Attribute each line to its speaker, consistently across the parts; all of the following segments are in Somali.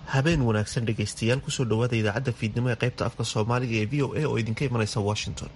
Speaker 1: habeen wanaagsan dhegaystayaal kusoo dhowaada idaacadda fiidnimo ee qaybta afka soomaaliga ee v o a oo idinka imanaysa washington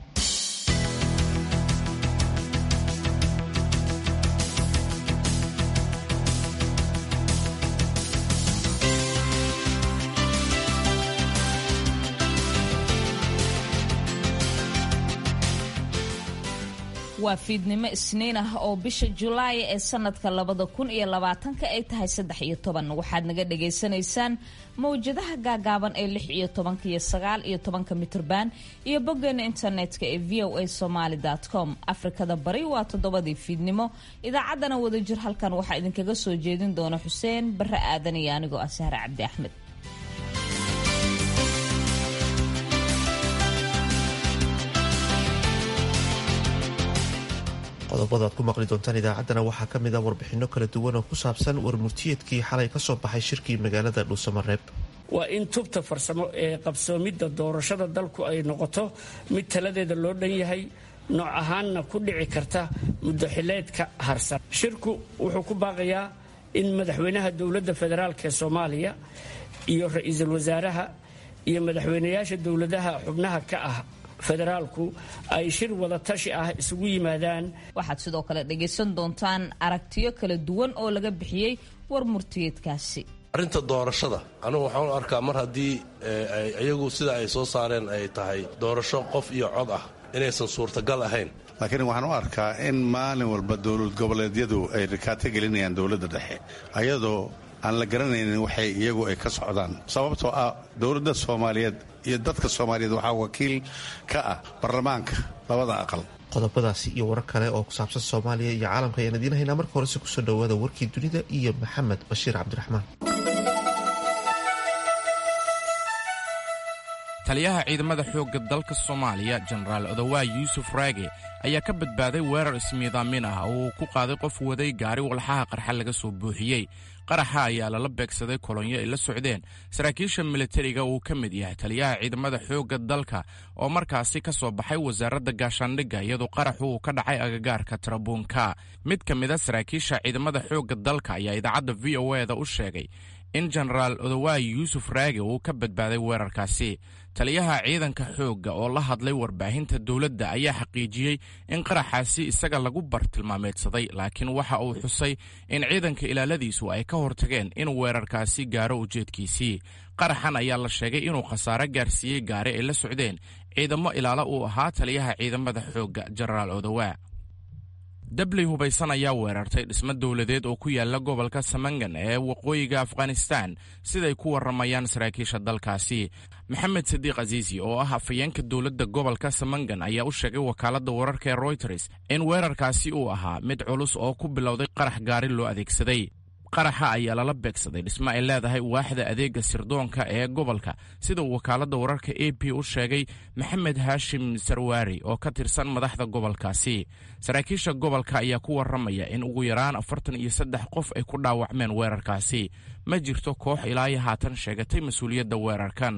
Speaker 2: waa fiidnimo isniin ah oo bisha julaay ee sanadka labada kun iyo labaatanka ay tahay saddex iyo toban waxaad naga dhagaysanaysaan mawjadaha gaagaaban ee lix iyo tobanka iyo sagaal iyo tobanka mitrban iyo boggeena internetka ee v o a somaly com afrikada bari waa toddobadii fiidnimo idaacaddana wadajir halkan waxaa idinkaga soo jeedin doona xuseen bare aadan iyo anigoo ah sahre cabdi axmed
Speaker 1: qodobada ad ku maqli doontaan idaacaddana waxaa ka mid a warbixinno kala duwan oo ku saabsan warmurtiyeedkii xalay ka soo baxay shirkii magaalada dhuusamareeb
Speaker 3: waa in tubta farsamo ee qabsoomidda doorashada dalku ay noqoto mid taladeeda loo dhan yahay nooc ahaanna ku dhici karta muddoxileedka harsan shirku wuxuu ku baaqayaa in madaxweynaha dowladda federaalk ee soomaaliya iyo ra-iisul wasaaraha iyo madaxweynayaasha dowladaha xubnaha ka ah federaalku ay shir wada tashi ah isugu yimaadaan
Speaker 2: waxaad sidoo kale dhagaysan doontaan aragtiyo kala duwan oo laga bixiyey war murtiyeedkaasi
Speaker 4: arrinta doorashada anugu waxaan u arkaa mar haddii iyagu sida ay soo saareen ay tahay doorasho qof iyo cod ah inaysan suurtagal ahayn
Speaker 5: laakiin waxaan u arkaa in maalin walba dowlad goboleedyadu ay rikaato gelinayaan dowladda dhexe ayadoo aan la garanaynin waxay iyagu ay ka socdaan sababtoo ah dowladda soomaaliyeed iyo dadka soomaaliyeed waxaa wakiil ka ah baarlamaanka labada aqal
Speaker 1: qodobadaasi iyo warar kale oo ku saabsan soomaaliya iyo caalamka ayaan idiin haynaa marka horese kusoo dhowaada warkii dunida iyo maxamed bashiir cabdiraxmaan
Speaker 6: taliyaha ciidamada xoogga dalka soomaaliya jenaraal odowaa yuusuf raage ayaa ka badbaaday weerar ismiidaamin ah oo uu ku qaaday qof waday gaari walxaha qarxa laga soo buuxiyey qaraxa ayaa lala beegsaday kolonyo ay la socdeen saraakiisha militariga uu ka mid yahay taliyaha ciidamada xoogga dalka oo markaasi ka soo baxay wasaaradda gaashaandhigga iyadoo qaraxu uu ka dhacay agagaarka tarabuunka mid ka mid a saraakiisha ciidamada xoogga dalka ayaa idaacadda v o eda u sheegay in jenaraal odowaayi yuusuf raage uu ka badbaaday weerarkaasi taliyaha ciidanka xoogga oo la hadlay warbaahinta dowladda ayaa xaqiijiyey in qaraxaasi isaga lagu bartilmaameedsaday laakiin waxa uu xusay in ciidanka ilaaladiisu ay ka hortageen in weerarkaasi gaaro ujeedkiisii qaraxan ayaa la sheegay inuu khasaare gaarsiiyey gaari ay la socdeen ciidamo ilaalo uu ahaa taliyaha ciidamada xoogga jenaraal odowaa dabley hubaysan ayaa weerartay dhismo dowladeed oo ku yaala gobolka samangan ee waqooyiga afghanistan siday ku warramayaan saraakiisha dalkaasi maxamed sadiiq aziisi oo ah afayeenka dowladda gobolka samangan ayaa u sheegay wakaaladda wararka ee royters in weerarkaasi uu ahaa mid culus oo ku bilowday qarax gaari loo adeegsaday qaraxa ayaa lala beegsaday dhismo ay leedahay waaxda adeega sirdoonka ee gobolka sida uu wakaaladda wararka a p u sheegay maxamed haashim sarwaari oo ka tirsan madaxda gobolkaasi saraakiisha gobolka ayaa ku warramaya in ugu yaraan afartan iyo saddex qof ay ku dhaawacmeen weerarkaasi ma jirto koox ilaa iyo haatan sheegatay mas-uuliyadda weerarkan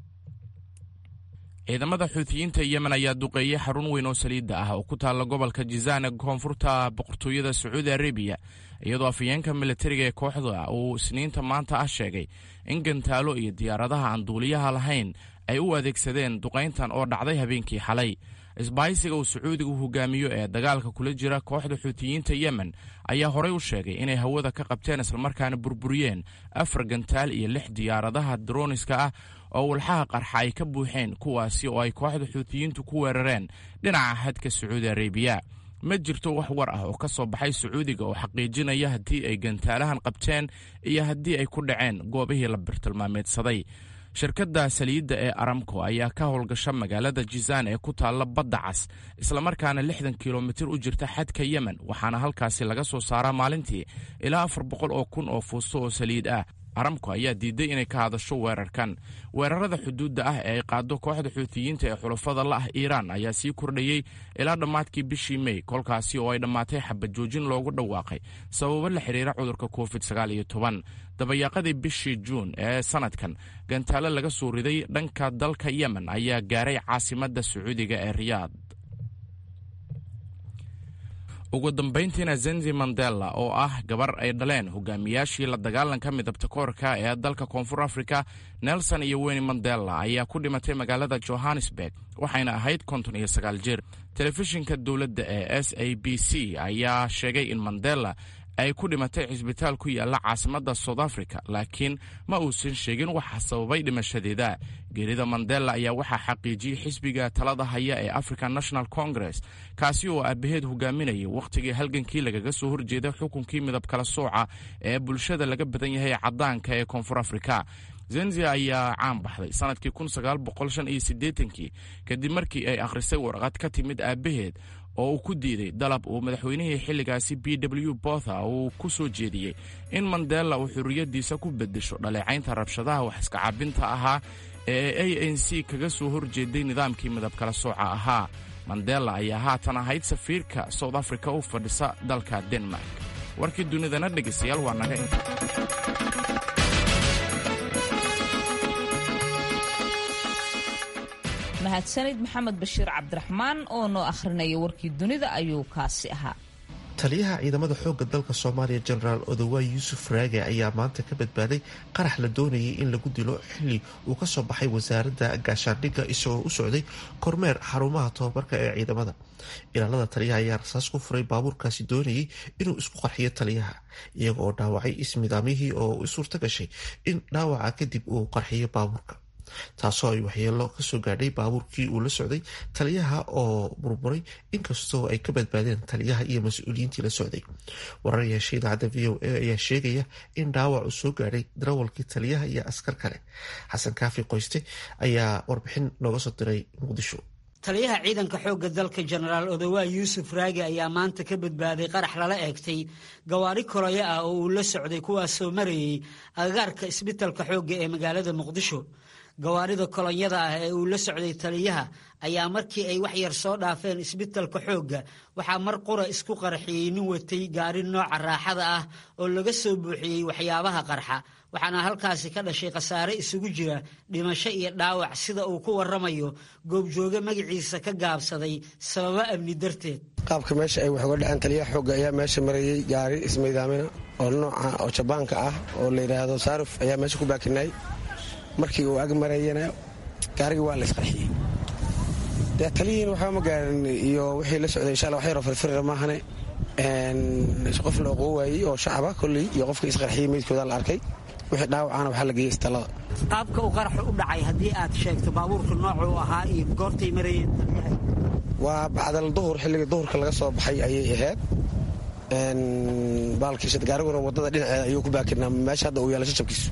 Speaker 6: ciidamada xuutiyiinta yemen ayaa duqeeyey xarun weyn oo saliidda ah oo ku taalla gobolka jizaan ee koonfurta boqortooyada sacuudi arabiya iyadoo afayeenka militariga ee kooxda uu isniinta maanta ah sheegay in gantaalo iyo diyaaradaha aan duuliyaha lahayn ay u adeegsadeen duqayntan oo dhacday habeenkii xalay isbahaysiga uu sacuudigu hogaamiyo ee dagaalka kula jira kooxda xuutiyiinta yemen ayaa horey u sheegay inay hawada ka qabteen islamarkaana burburiyeen afar gantaal iyo lix diyaaradaha droniska ah oo walxaha qarxa ay ka buuxeen kuwaasi oo ay kooxda xuutiyiintu ku weerareen dhinaca xadka sacuudi arabiya ma jirto wax war ah oo ka soo baxay sacuudiga oo xaqiijinaya haddii ay gantaalahan qabteen iyo haddii ay ku dhaceen goobihii la birtilmaameedsaday shirkadda saliidda ee aramco ayaa ka howlgasha magaalada jizaan ee ku taalla badda cas islamarkaana lixdan kilomitir u jirta xadka yemen waxaana halkaasi laga soo saaraa maalintii ilaa afar boqol oo kun oo fuusto oo saliid ah aramco ayaa diiday inay ka hadasho weerarkan weerarada xuduudda ah ee ay qaado kooxda xuutiyiinta ee xulafada la ah iiraan ayaa sii kordhayey ilaa dhammaadkii bishii mey kolkaasi oo ay dhammaatay xabajoojin loogu dhawaaqay sababo la xidhiira cudurka covid sagaal iyo toban dabayaaqadii bishii juun ee sanadkan gantaale laga soo riday dhanka dalka yemen ayaa gaaray caasimadda sacuudiga ee riyaad ugu dambayntiina zenzi mandela oo ah gabar ay dhaleen hogaamiyaashii la dagaalanka midabta koorka ee dalka koonfur afrika nelson iyo weyni mandela ayaa ku dhimatay magaalada johannesburg waxayna ahayd konton iyo sagaal jir telefishinka dowladda ee s a b c ayaa sheegay in mandela ay ku dhimatay cisbitaal ku yaalla caasimadda south africa laakiin ma uusan sheegin waxa sababay dhimashadeeda geerida mandela ayaa waxaa xaqiijiyey xisbiga talada haya ee african national congress kaasi oo aabaheed hogaaminayay wakhtigii halgankii lagaga soo horjeeday xukunkii midab kala sooca ee bulshada laga badan yahay caddaanka ee koonfur afrika zenzia ayaa caan baxday sanadkii kii kadib markii ay akhrisay warqad ka timid aabbaheed oo uu ku diiday dalab uu madaxweynihii xilligaasi b w botha uu ku soo jeediyey in mandela uu xurriyaddiisa ku beddesho dhaleecaynta rabshadaha wax iska cabinta ahaa ee a n c kaga soo horjeeday nidaamkii midabkala sooca ahaa mandela ayaa haatan ahayd safiirka south africa u fadhisa dalka denmark warkii dunidana dhegaystayaal waa naga inta
Speaker 2: mahadsanid maxamed bashiir cabdiraxmaan oo noo akhrinaya warkii dunida ayuu kaasi ahaa
Speaker 1: taliyaha ciidamada xoogga dalka soomaaliya jenaraal odowaay yuusuf raage ayaa maanta ka badbaaday qarax la doonayay in lagu dilo xilli uu ka soo baxay wasaaradda gaashaandhigga isagoo u socday kormeer xarumaha tobabarka ee ciidamada ilaalada taliyaha ayaa rasaas ku furay baabuurkaasi doonayay inuu isku qarxiyo taliyaha iyaga oo dhaawacay ismidaamyihii oo u suurta gashay in dhaawaca kadib uu qarxiyo baabuurka taasoo ay waxyeelo kasoo gaadhay baabuurkii uu la socday taliyaha oo burburay inkastoo ay ka badbaadeen taliyaha iyo mas-uuliyiintii la socday warar yeesha idaacadda v o a ayaa sheegaya in dhaawac uu soo gaadhay darawalkii taliyaha iyo askar kale xasan kaafi qoyste ayaa warbixin nooga soo diray muqdisho
Speaker 7: taliyaha ciidanka xoogga dalka jenaraal odowaa yuusuf raage ayaa maanta ka badbaaday qarax lala eegtay gawaari koloyo ah oo uu la socday kuwaasoo marayay agagaarka isbitalka xoogga ee magaalada muqdisho gawaarida kolonyada ah ee uu la socday taliyaha ayaa markii ay wax yar soo dhaafeen isbitalka xoogga waxaa mar qura isku qarxiyey nin watay gaari nooca raaxada ah oo laga soo buuxiyey waxyaabaha qarxa waxaana halkaasi ka dhashay khasaare isugu jira dhimasho iyo dhaawac sida uu ku waramayo goobjooge magaciisa ka gaabsaday sababo amni darteed
Speaker 8: qaabka meesha ay wax uga dhaceen taliyaha xoogga ayaa meesha marayey gaari ismaydaamina oo nooca oo jabaanka ah oo la yidhaahdo saaruf ayaa meesha ku baakinay markii uu ag marayana gaarigii waa la isqarxiyey dee taliyihiin waxba ma gaarin iyo wixii la socday insha alla wax yaroo firfirra maahane qof la oqoo waayey oo shacaba kolley iyo qofkii isqarxiyey meydkooda la arkay wixii dhaawacana waxaa la geeyey istallada
Speaker 7: qaabka uu qaraxu u dhacay haddii aad sheegto baabuurka noocuu ahaa iyo goortay marayeen taliyaha
Speaker 8: waa bacdal duhur xilligii duhurka laga soo baxay ayay ahayd baalkiisa gaariguna waddada dhinaceeda ayuu ku baakinaa meesha hadda uu yaala shajabkiisu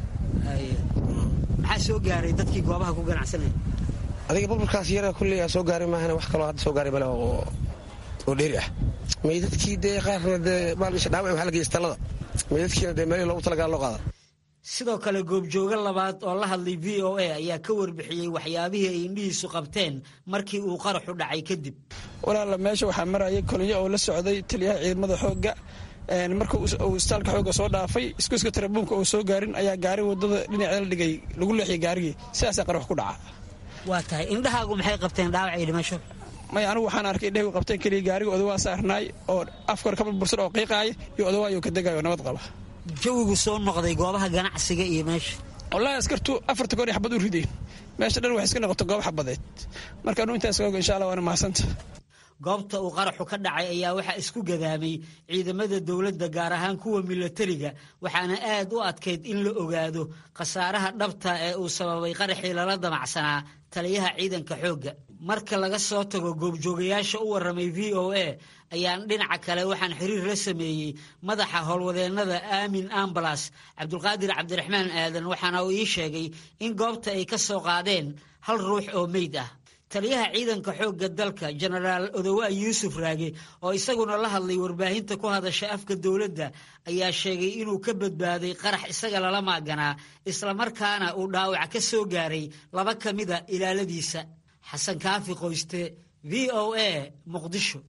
Speaker 7: maxaa soo gaaray dadkii goobaha ku ganacsanaya
Speaker 8: adiga burburkaas yara kulley aa soo gaaray maahane wax kaloo hadda soo gaaray male oo dheeri ah meydadkii dee qaarna dee baalkiisa dhaawac waxaa la geeyey istallada meydadkiina dee meelihii loogu talagala loo qaada
Speaker 7: sidoo kale goobjooge labaad oo la hadlay v o a ayaa ka warbixiyey waxyaabihii ay indhihiisu qabteen markii uu qaraxu dhacay kadib
Speaker 9: walaala meesha waxaa marayay koliyo oo la socday taliyaha ciidamada xoogga marka uu istaalka xoogga soo dhaafay iskuiska tarabuunka oo soo gaarin ayaa gaari wadada dhinaceeda la dhigay lagu leexiyay gaarigii sidaasaa qarax ku dhaca
Speaker 7: waa tahay indhahaagu maxay qabteen dhaawac iyo dhimasho
Speaker 9: may anigu waxaan arkay indhahaygu qabteen keliya gaariga odawaa saarnaay oo afkor ka burbursan oo qiiqaaya iyo odawaayo ka degayo nabad qaba
Speaker 7: jawigu soo noqday goobaha ganacsiga iyo meesha
Speaker 9: wallaahi askartu afarta goor ay xabad u rideen meesha dhan waxay iska noqoto goob xabadeed marka anu intaas oga insha allah waana mahadsanta
Speaker 7: goobta uu qaraxu ka dhacay ayaa waxaa isku gadaamay ciidamada dowladda gaar ahaan kuwa milatariga waxaana aad u adkayd in la ogaado khasaaraha dhabta ee uu sababay qaraxii lala damacsanaa taliyaha ciidanka xoogga marka laga soo tago goobjoogayaasha u warramay v o a ayaan dhinaca kale waxaan xiriir la sameeyey madaxa howlwadeennada aamin ambalas cabdulqaadir cabdiraxmaan aadan waxaana uu ii sheegay in goobta ay ka soo qaadeen hal ruux oo meyd ah taliyaha ciidanka xoogga dalka jenaraal odowaa yuusuf raage oo isaguna la hadlay warbaahinta ku hadasha afka dowladda ayaa sheegay inuu ka badbaaday qarax isaga lala maaganaa islamarkaana uu dhaawac ka soo gaaray laba ka mida ilaaladiisa xasan kaafi qoyste v o a muqdisho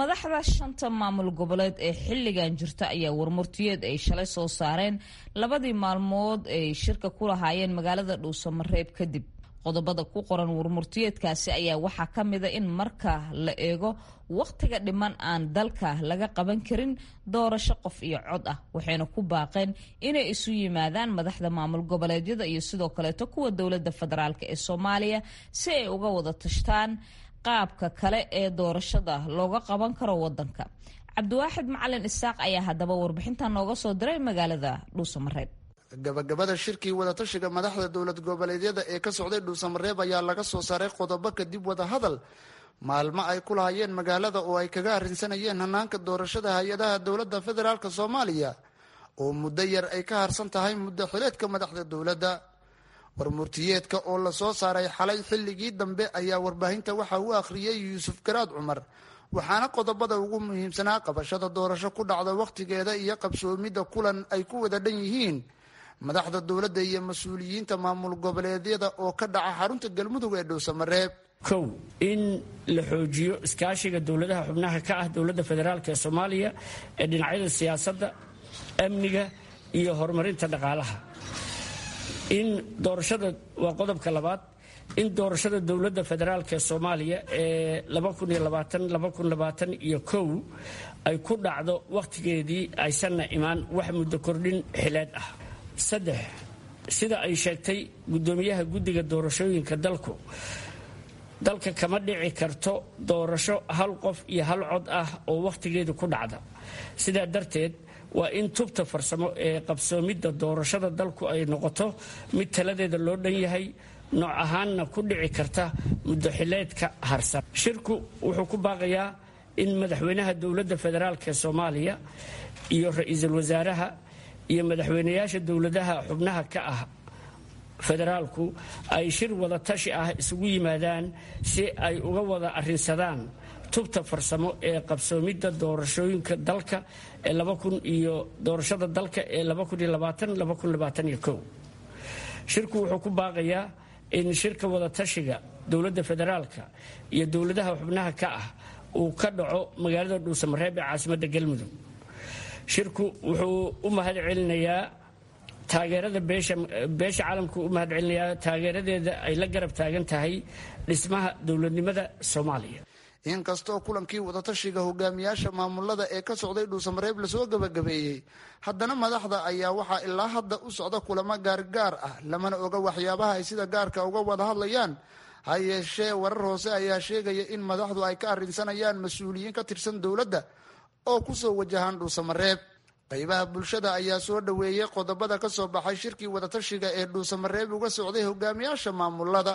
Speaker 2: madaxda shanta maamul goboleed ee xilligan jirta ayaa warmurtiyeed ay shalay soo saareen labadii maalmood ay shirka ku lahaayeen magaalada dhuusamareeb kadib qodobada ku qoran warmurtiyeedkaasi ayaa waxaa ka mida in marka la eego wakhtiga dhiman aan dalka laga qaban karin doorasho qof iyo cod ah waxayna ku baaqeen inay isu yimaadaan madaxda maamul goboleedyada iyo sidoo kaleeto kuwa dowladda federaalk ee soomaaliya si ay uga wada tashtaan qaabka kale ee doorashada looga qaban karo wadanka cabdiwaaxid macalin isaaq ayaa haddaba warbixintan nooga soo diray magaalada dhuusamareeb
Speaker 10: gabagabada shirkii wadatashiga madaxda dowlad goboleedyada ee ka socday dhuusamareeb ayaa laga soo saaray qodobo kadib wadahadal maalmo ay ku lahayeen magaalada oo ay kaga arrinsanayeen hanaanka doorashada hay-adaha dowladda federaalk soomaaliya oo muddo yar ay ka harsan tahay muddo xileedka madaxda dowladda warmurtiyeedka oo lasoo saaray xalay xilligii dambe ayaa warbaahinta waxa uu akhriyey yuusuf garaad cumar waxaana qodobada ugu muhiimsanaa qabashada doorasho ku dhacda wakhtigeeda iyo qabsoomidda kulan ay ku wada dhan yihiin madaxda dowladda iyo mas-uuliyiinta maamul goboleedyada oo ka dhaca xarunta galmudug ee dhowsamareeb
Speaker 3: kow in la xoojiyo iskaashiga dowladaha xubnaha ka ah dowladda federaalk ee soomaaliya ee dhinacyada siyaasadda amniga iyo horumarinta dhaqaalaha in doorashada waa qodobka labaad in doorashada dowladda federaalk ee soomaaliya ee iyo kow ay ku dhacdo wakhtigeedii aysanna imaan wax muddo kordhin xileed ah saddex sida ay sheegtay guddoomiyaha guddiga doorashooyinka dalku dalka kama dhici karto doorasho hal qof iyo hal cod ah oo wakhtigeedu ku dhacda sidaa darteed waa in tubta farsamo ee qabsoomidda doorashada dalku ay noqoto mid taladeeda loo dhan yahay nooc ahaanna ku dhici karta muddo xileedka harsan shirku wuxuu ku baaqayaa in madaxweynaha dowladda federaalk ee soomaaliya iyo ra-iisul wasaaraha iyo madaxweynayaasha dowladaha xubnaha ka ah federaalku ay shir wada tashi ah isugu yimaadaan si ay uga wada arrinsadaan tubta farsamo ee qabsoomidda doorashooyinka dalka ee iyo doorashada dalka ee shirku wuxuu ku baaqayaa in shirka wada tashiga dowladda federaalka iyo dowladaha xubnaha ka ah uu ka dhaco magaalada dhuusamareeb ee caasimadda galmudug shirku wuxuu u mahad celinayaa taageerada beesha caalamku u mahad celinayaa taageeradeeda ay la garab taagan tahay dhismaha dowladnimada soomaaliya
Speaker 10: inkastoo kulankii wadatashiga hogaamiyaasha maamulada ee ka socday dhuusamareeb lasoo gabagabeeyey haddana madaxda ayaa waxaa ilaa hadda u socda kulamo gaargaar ah lamana oga waxyaabaha ay sida gaarka uga wada hadlayaan ha yeeshee warar hoose ayaa sheegaya in madaxdu ay ka arrinsanayaan mas-uuliyiin ka tirsan dowladda oo kusoo wajahaan dhuusamareeb qaybaha bulshada ayaa soo dhoweeyey qodobada ka soo baxay shirkii wadatashiga ee dhuusamareeb uga socday hogaamiyaasha maamulada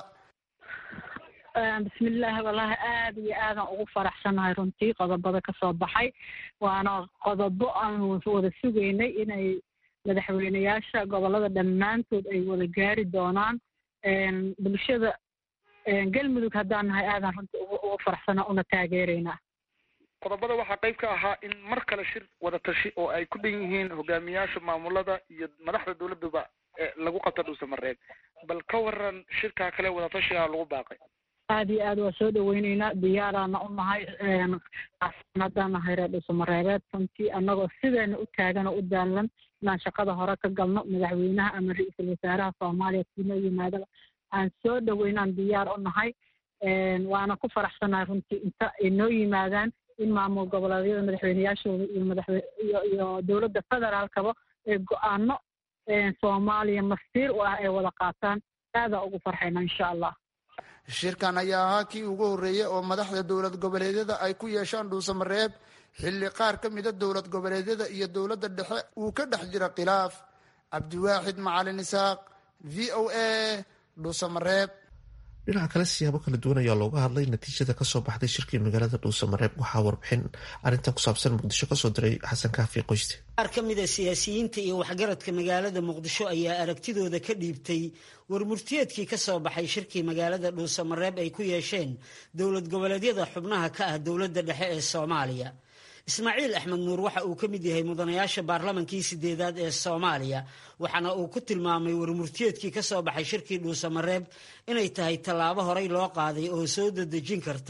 Speaker 11: bismillaahi wallaahi aada iyo aadan ugu faraxsanahay runtii qodobada ka soo baxay waana qodobo aan wada sugaynay inay madaxweyneyaasha gobolada dhammaantood ay wada gaari doonaan bulshada galmudug haddaan nahay aadan runtii ugu faraxsana una taageeraynaa
Speaker 10: qodobada waxaa qayb ka ahaa in mar kale shir wada tashi oo ay ku dhan yihiin hogaamiyaasha maamulada iyo madaxda dowladaba lagu qabta dhuusamareeb bal ka waran shirkaa kale wadatashigaa lagu baaqay
Speaker 11: aada iyo aad waa soo dhaweyneynaa diyaaraana u nahay haddaan nahay reer dhuusamareebeed runtii annagoo sideena u taagan oo u daalan inaan shaqada hore ka galno madaxweynaha ama ra-iisul wasaaraha soomaaliya siinoo yimaadaba aan soo dhaweynaan diyaar u nahay waana ku faraxsanahay runtii inta ay noo yimaadaan in maamul goboleedyada madaxweyneyaashooda iyo madaxwe iyo iyo dowladda federaalkaba ee go-aano soomaaliya masiir u ah ay wada qaataan aadaa ugu farxayna insha allah
Speaker 10: shirkan ayaa ahaa kii ugu horreeyey oo madaxda dowlad goboleedyada ay ku yeeshaan dhuusamareeb xilli qaar ka mida dowlad goboleedyada iyo dowladda dhexe uu ka dhex jira khilaaf cabdiwaaxid macalin isaaq v o a dhuusamareeb
Speaker 1: dhinaca kale siyaabo kala duwan ayaa looga hadlay natiijada kasoo baxday shirkii magaalada dhuusamareeb waxaa warbixin arrintan ku saabsan muqdisho kasoo diray xasan kaafi qoyste
Speaker 7: qaar ka mid a siyaasiyiinta iyo waxgaradka magaalada muqdisho ayaa aragtidooda ka dhiibtay warmurtiyeedkii ka soo baxay shirkii magaalada dhuusamareeb ay ku yeesheen dowlad goboleedyada xubnaha ka ah dowladda dhexe ee soomaaliya ismaaciil axmed nuur waxa uu ka mid yahay mudanayaasha baarlamankii sideedaad ee soomaaliya waxaana uu ku tilmaamay warmurtiyeedkii ka soo baxay shirkii dhuusamareeb inay tahay tallaabo horey loo qaaday oo soo dadejin karta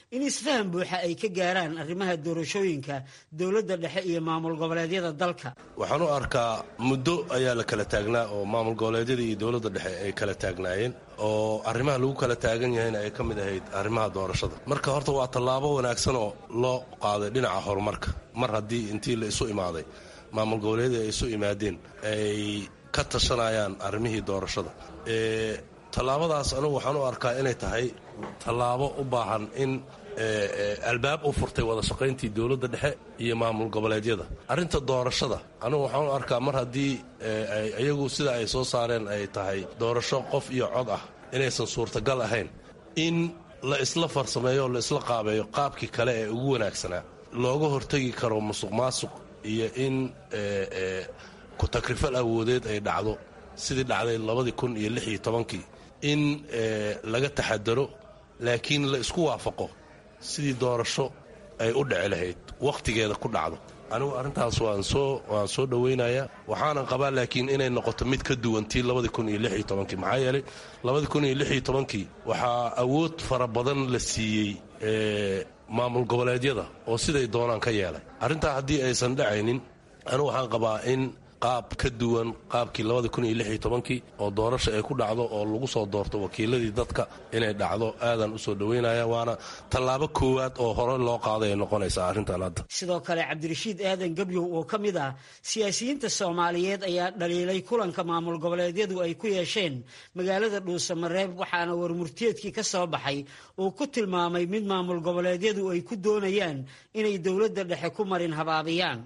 Speaker 7: in isfahan buuxa ay ka gaaraan arrimaha doorashooyinka dowladda dhexe iyo maamul goboleedyada dalka
Speaker 4: waxaan u arkaa muddo ayaa la kala taagnaa oo maamul goboleedyada iyo dowladda dhexe ay kala taagnaayeen oo arrimaha lagu kala taagan yahayna ay ka mid ahayd arrimaha doorashada marka horta waa tallaabo wanaagsan oo loo qaaday dhinaca horumarka mar haddii intii la isu imaaday maamul goboleedyada ay isu imaadeen ay ka tashanayaan arrimihii doorashada tallaabadaas anugu waxaan u arkaa inay tahay tallaabo u baahan in albaab u furtay wada shaqayntii dowladda dhexe iyo maamul goboleedyada arrinta doorashada anugu waxaan u arkaa mar haddii iyagu sida ay soo saareen ay tahay doorasho qof iyo cod ah inaysan suurtagal ahayn in la isla farsameeyo o la isla qaabeeyo qaabkii kale ee ugu wanaagsanaa looga hortegi karo musuq maasuq iyo in ku-takrifal awoodeed ay dhacdo sidii dhacday labadii kun iyo lix iyo tobankii in laga taxadaro laakiin la isku waafaqo sidii doorasho ay u dhici lahayd wakhtigeeda ku dhacdo anigu arrintaas waan soo waan soo dhowaynayaa waxaanan qabaa laakiin inay noqoto mid ka duwan tii labadii kun iyo lix iyo tobankii maxaa yeelay labadii kun iyo lix iyo tobankii waxaa awood fara badan la siiyey maamul goboleedyada oo siday doonaan ka yeelay arrintaa haddii aysan dhacaynin anigu waxaan qabaa in qaab ka duwan qaabkii labadii kun iyo lix iyo tobankii oo doorasha ay ku dhacdo oo lagu soo doorto wakiiladii dadka inay dhacdo aadan u soo dhowaynaya waana tallaabo koowaad oo hore loo qaaday ay noqonaysaa arrintan hadda
Speaker 7: sidoo kale cabdirashiid aadan gebyow oo ka mid ah siyaasiyiinta soomaaliyeed ayaa dhaliilay kulanka maamul goboleedyadu ay ku yeesheen magaalada dhuusamareeb waxaana warmurtiyeedkii ka soo baxay uu ku tilmaamay mid maamul goboleedyadu ay ku doonayaan inay dowladda dhexe ku marin habaabiyaan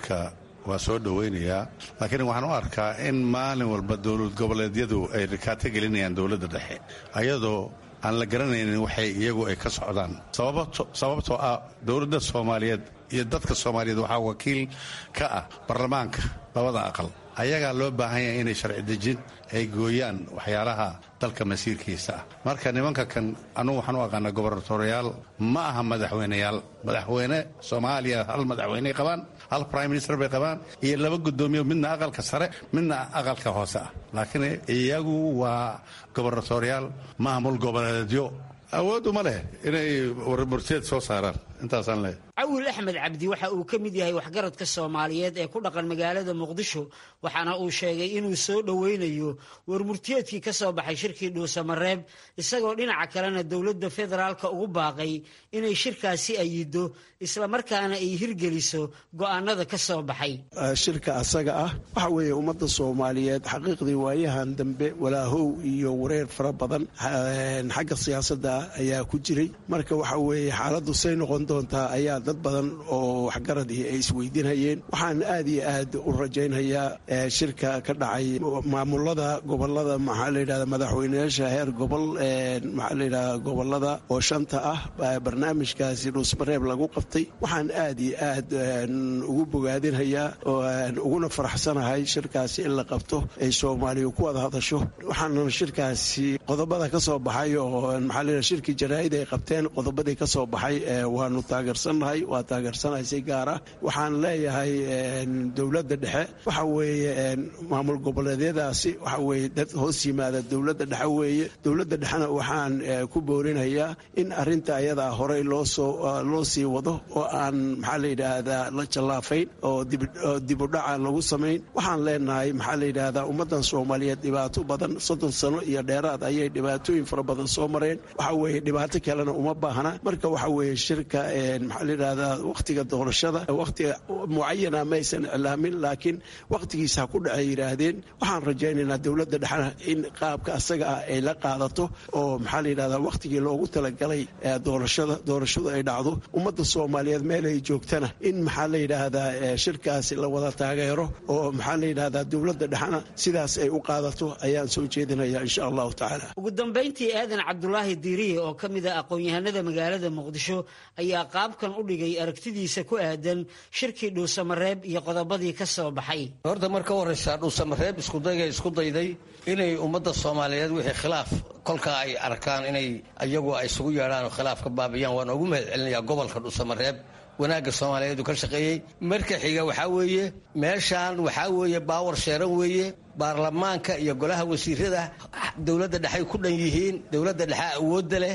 Speaker 5: waa soo dhowaynayaa laakiin waxaan u arkaa in maalin walba dowlad goboleedyadu ay rikaato gelinayaan dowladda dhexe ayadoo aan la garanaynin waxay iyagu ay ka socdaan sababtoo ah dowladda soomaaliyeed iyo dadka soomaaliyeed waxaa wakiil ka ah baarlamaanka labada aqal ayagaa loo baahan yahay inay sharci dejin ay gooyaan waxyaalaha dalka masiirkiisa ah marka nimanka kan anugu waxaan u aqaana gobernatoriyaal ma aha madaxweyneyaal madaxweyne soomaaliya hal madaxweyney qabaan hal prime minister bay qabaan iyo laba guddoomiye midna aqalka sare midna aqalka hoose ah laakiin iyagu waa gobernatoriyaal maamul goboleedyo awood uma leh inay warmurteed soo saaraan intaasaan leehay
Speaker 7: cawil axmed cabdi waxa uu ka mid yahay waxgaradka soomaaliyeed ee ku dhaqan magaalada muqdisho waxaana uu sheegay inuu soo dhoweynayo warmurtiyeedkii ka soo baxay shirkii dhuusamareeb isagoo dhinaca kalena dowladda federaalka ugu baaqay inay shirkaasi ayido islamarkaana ay hirgeliso go'aanada ka soo baxay
Speaker 12: shirka asaga ah waxa weeye ummadda soomaaliyeed xaqiiqdii waayahan dambe walaahow iyo wareer fara badan xagga siyaasadda ayaa ku jiray marka waxa weeye xaaladdu say noqon doontaa ayaa dad badan oo waxgaradii ay isweydiinhayeen waxaan aad iyo aad u rajaynhayaa shirka ka dhacay maamulada gobolada maxaa layidhahda madaxweyneyaasha heer gobol maxaa layidhahda gobolada oo shanta ah barnaamijkaasi dhuusmareeb lagu qabtay waxaan aad iyo aad ugu bogaadinhayaa uguna faraxsanahay shirkaasi in la qabto ay soomaaliya ku wada hadasho waxaana shirkaasi qodobada ka soo baxay oo maxaa layidhahda shirkii jaraa'id ay qabteen qodobadii ka soo baxay waanu taageersannahay waa taageersanahay si gaara waxaan leeyahay dowladda dhexe waxa weeye maamul goboleedyadaasi waxa weeye dad hoos yimaada dowladda dhexe weeye dowladda dhexena waxaan ku boorinayaa in arrinta ayadaa horey loosoo loo sii wado oo aan maxaa la yidhaahdaa la jallaafayn oo dibudhaca lagu samayn waxaan leenahay maxaa la yidhaahdaa ummaddan soomaaliyeed dhibaato badan soddon sano iyo dheeraad ayay dhibaatooyin fara badan soo mareen waxa weeye dhibaato kalena uma baahna marka waxa weeye shirka maxaa la yidhahdaa wakhtiga doorashada wakhtiga mucayana maysan iclaamin laakiin wakhtigiisa ha ku dhacay yidhaahdeen waxaan rajaynaynaa dowladda dhexena in qaabka asaga ah ay la qaadato oo maxaa la yidhahdaa wakhtigii loogu talagalay doorashada doorashadu ay dhacdo ummadda soomaaliyeed meel ay joogtana in maxaa la yidhaahdaa shirkaasi la wada taageero oo maxaa la yidhahdaa dowladda dhexena sidaas ay u qaadato ayaan soo jeedinaya insha allahu tacaala
Speaker 7: ugu dambayntii aadan cabdulaahi diiriye oo ka mid ah aqoon-yahanada magaalada muqdisho ayaa qaabkan u dhigay aragtidiisa ku aadan shirkii dhuusamareeb iyo qodobadii ka soo baxay
Speaker 13: horta marka horeysa dhuusamareeb iskudayga isku dayday inay ummadda soomaaliyeed wixii khilaaf kolkaa ay arkaan inay iyagu ay isugu yeedhaan oo khilaaf ka baabiyaan waan ugu mahad celinayaa gobolka dhuusamareeb wanaagga soomaaliyeedu ka shaqeeyey marka xiga waxaa weeye meeshaan waxaa weeye baawar sheeran weeye baarlamaanka iyo golaha wasiirada dowladda dhexay ku dhan yihiin dowladda dhexe awoodda leh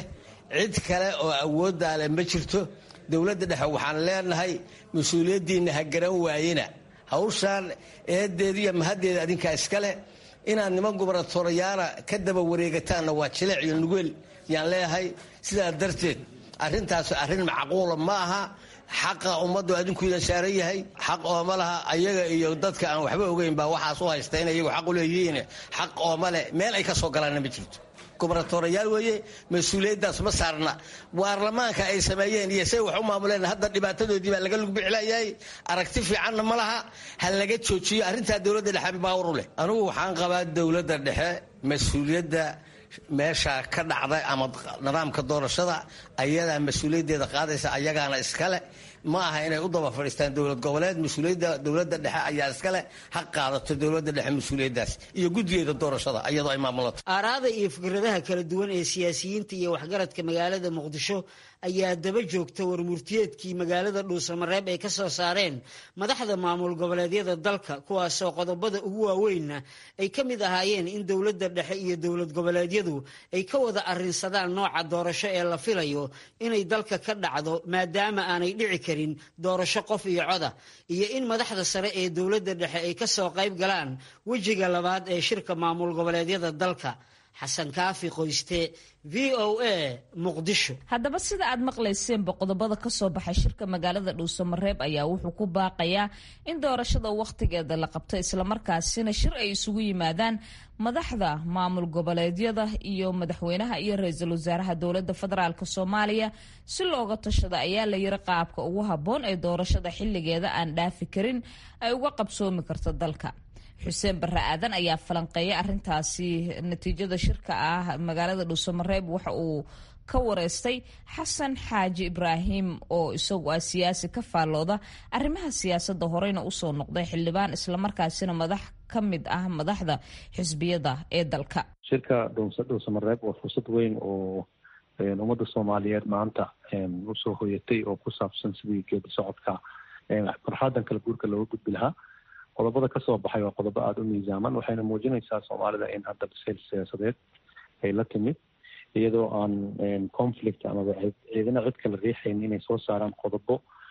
Speaker 13: cid kale oo awooddaa leh ma jirto dowladda dhexe waxaan leenahay mas-uuliyaddiinna ha garan waayena hawshaan eedeeda iyo mahaddeeda adinkaa iskale inaad niman gubernatorayaana ka daba wareegataanna waa jileec iyo nugeel yaan leeyahay sidaa darteed arrintaas arrin macquula ma aha xaqa ummaddu adinkuidan saaran yahay xaq ooma laha ayaga iyo dadka aan waxba ogeyn baa waxaas u haysta in ayagu xaq u leeyihiin xaq ooma leh meel ay ka soo galaanna ma jirto gubernatorayaal weeye mas-uuliyaddaas ma saarna baarlamaanka ay sameeyeen iyo say wax u maamuleen hadda dhibaatadoodii baa laga lugbixlayahay aragti fiicanna ma laha ha laga joojiyo arrintaa dowladda dhexe baawar u leh anugu waxaan qabaa dowladda dhexe mas-uuliyadda meesha ka dhacda ama nidaamka doorashada ayadaa mas-uuliyaddeeda qaadaysa ayagaana iskale ma aha inay u daba fadhiistaan dowlad goboleed mas-uuliyadda dowladda dhexe ayaa iskale ha qaadato dowladda dhexe mas-uuliyaddaas iyo guddigeeda doorashada iyadoo ay maamulato
Speaker 7: aaraada iyo fikradaha kala duwan ee siyaasiyiinta iyo waxgaradka magaalada muqdisho ayaa daba joogta warmurtiyeedkii magaalada dhuusamareeb ay ka soo saareen madaxda maamul goboleedyada dalka kuwaasoo qodobada ugu waaweynna ay ka mid ahaayeen in dowladda dhexe iyo dowlad goboleedyadu ay ka wada arrinsadaan nooca doorasho ee la filayo inay dalka ka dhacdo maadaama aanay dhici karin doorasho qof iyo coda iyo in madaxda sare ee dowladda dhexe ay ka soo qayb galaan wejiga labaad ee shirka maamul goboleedyada dalka xasan kaafi qoyste v o a muqdisho
Speaker 2: haddaba sida aad maqlayseenba qodobada ka soo baxay shirka magaalada dhuusamareeb ayaa wuxuu ku baaqayaa in doorashada wakhtigeeda la qabto islamarkaasina shir ay isugu yimaadaan madaxda maamul goboleedyada iyo madaxweynaha iyo ra-iisul wasaaraha dowladda federaalk soomaaliya si looga tashada ayaa la yiri qaabka ugu habboon ee doorashada xilligeeda aan dhaafi karin ay uga qabsoomi karto dalka xuseen barre aadan ayaa falanqeeyay arintaasi natiijada shirka ah magaalada dhuusamareeb waxa uu ka wareystay xasan xaaji ibraahim oo isagu ah siyaasi ka faallooda arrimaha siyaasadda horeyna usoo noqday xildhibaan islamarkaasina madax ka mid ah madaxda xisbiyada ee dalka
Speaker 14: shirka dhuusamareeb waa fursad weyn oo ummadda soomaaliyeed maanta usoo hoyatay oo ku saabsan sidii geedi socodka farxaadan kala guurka looga gudbi lahaa qodobada kasoo baxay waa qodobo aada u miisaaman waxayna muujinaysaa soomaalida in hadda bisayl siyaasadeed ay la timid iyadoo aan conflict amaba ciidana cid kala riixayn inay soo saaraan qodobo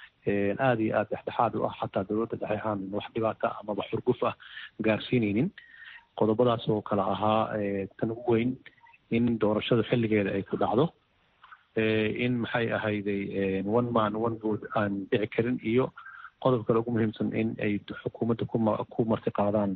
Speaker 14: aada iyo aada dhexdhexaad u ah xataa dowladda dhexe aan wax dhibaata amaba xurguf ah gaarsiineynin qodobadaas oo kale ahaa tan ugu weyn in doorashada xilligeeda ay ku dhacdo in maxay ahayday one man one vote aan dhici karin iyo qodob kale ugu muhiimsan in ay xukuumadda kuma ku marti qaadaan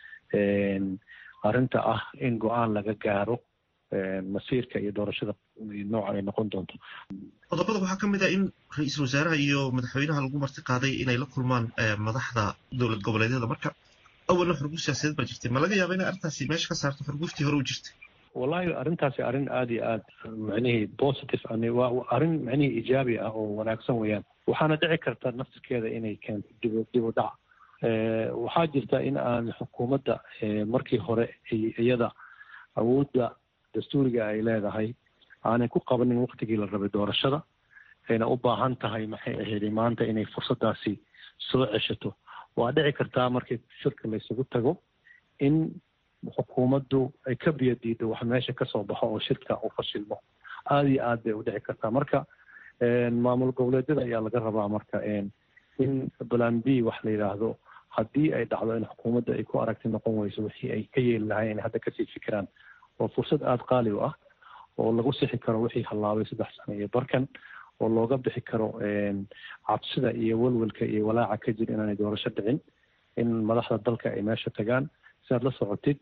Speaker 14: arrinta ah in go-aan laga gaaro masiirka iyo doorashada noocan ay noqon doonto
Speaker 1: qodobada waxaa ka mid ah in ra-iisul wasaaraha iyo madaxweynaha lagu marti qaaday inay la kulmaan madaxda dowlad goboleedyada marka awalna xurguf siyaasadeed baa jirtay ma laga yaaba inay arrintaasi meesha ka saarto xurguftii hore u jirtay
Speaker 14: wallahi arrintaasi arrin aada iyo aad macnihii positive waa arrin macnihii ijaabi ah oo wanaagsan weeyaan waxaana dhici karta naftirkeeda inay keento dib dib u dhac waxaa jirta in aan xukuumadda markii hore iyada awoodda dastuuriga ay leedahay aanay ku qabanin waktigii la rabay doorashada ayna u baahan tahay maxay ahayd maanta inay fursadaasi soo ceshato waa dhici kartaa markii shirka laysugu tago in xukuumaddu ay ka biyo diido wax meesha kasoo baxo oo shirka uu fashilmo aada iyo aad bay u dhici kartaa marka maamul goboleedyada ayaa laga rabaa marka in balan b wax la yidhaahdo haddii ay dhacdo in xukuumadda ay ku aragti noqon weyso wixii ay ka yeeli lahayn inay hadda kasii fikiraan oo fursad aada qaali u ah oo lagu sixi karo wixii hallaabay saddex sano iyo barkan oo looga bixi karo cabsida iyo welwelka iyo walaaca ka jir inaanay doorasho dhicin in madaxda dalka ay meesha tagaan si aad la socotid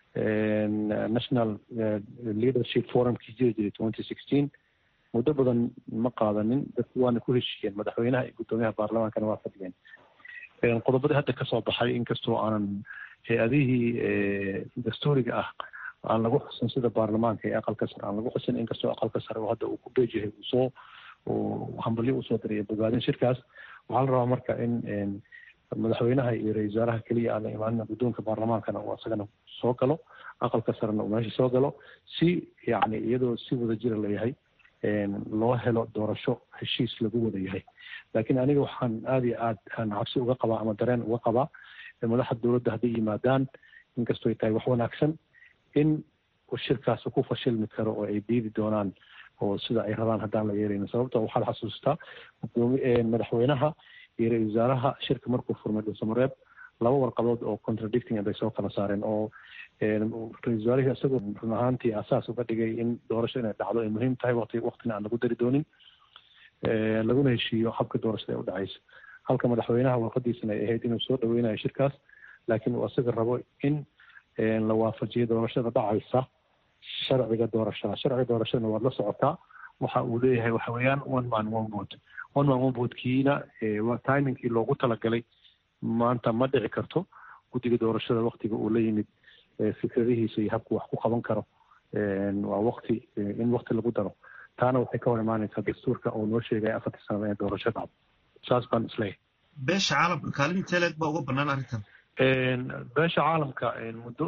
Speaker 14: national leadership forumkii jiri jiray twenty sixteen muddo badan ma qaadanin dadku waana ku heshiiyeen madaxweynaha iyo guddoomiyaha baarlamaankana waa fadhiyeen qodobadii hadda kasoo baxay inkastoo aanan hay-adihii dastuuriga ah aan lagu xusin sida baarlamaanka iyo aqalka sare aan lagu xusin inkastoo aqalka sare oo hadda uu ku beejahay uu soo hambalyo usoo dirayo bogaadin shirkaas waxaa la rabaa marka in madaxweynaha iyo ra-isul wasaaraha keliya aan la imaanin guddoonka baarlamaankana uu asagana soo galo aqalka sarena uu meesha soo galo si yacni iyadoo si wada jira layahay loo helo doorasho heshiis lagu wada yahay laakiin aniga waxaan aada iyo aad aan cabsi uga qabaa ama dareen uga qabaa madaxda dowladda hadday yimaadaan inkastoo ay tahay wax wanaagsan in shirkaas ku fashilmi karo oo ay diidi doonaan oo sida ay rabaan haddaan la yeelaynin sababto waxaad xasuustaa madaxweynaha iyo ra-isul wasaaraha shirka markuu furmay dhuusamareeb laba warqadood oo contradicting bay soo kala saareen oo ra-isul wasaarihii isagoo run ahaantii asaas uga dhigay in doorasho inay dhacdo ay muhiim tahay waqti waqtina aan lagu dari doonin laguna heshiiyo habka doorashada ee u dhacaysa halka madaxweynaha warqadiisana ay ahayd inuu soo dhaweynayo shirkaas laakiin uu isaga rabo in la waafajiyo doorashada dhacaysa sharciga doorashada sharciga doorashadana waad la socotaa waxa uu leeyahay waxa weeyaan one man one vote one man one votekiina timingkii loogu talagalay maanta ma dhici karto guddiga doorashada waktiga uu la yimid fikradihiisa iyo habku wax ku qaban karo waa wakti in wakti lagu daro taana waxay ka hor imaanaysaa dastuurka oo noo sheegaya afartii sanada in doorasho dhacdo saas baan isleeyahay
Speaker 1: beesha caalamka kaalinta leeg baa uga banaan arrintan
Speaker 14: beesha caalamka muddo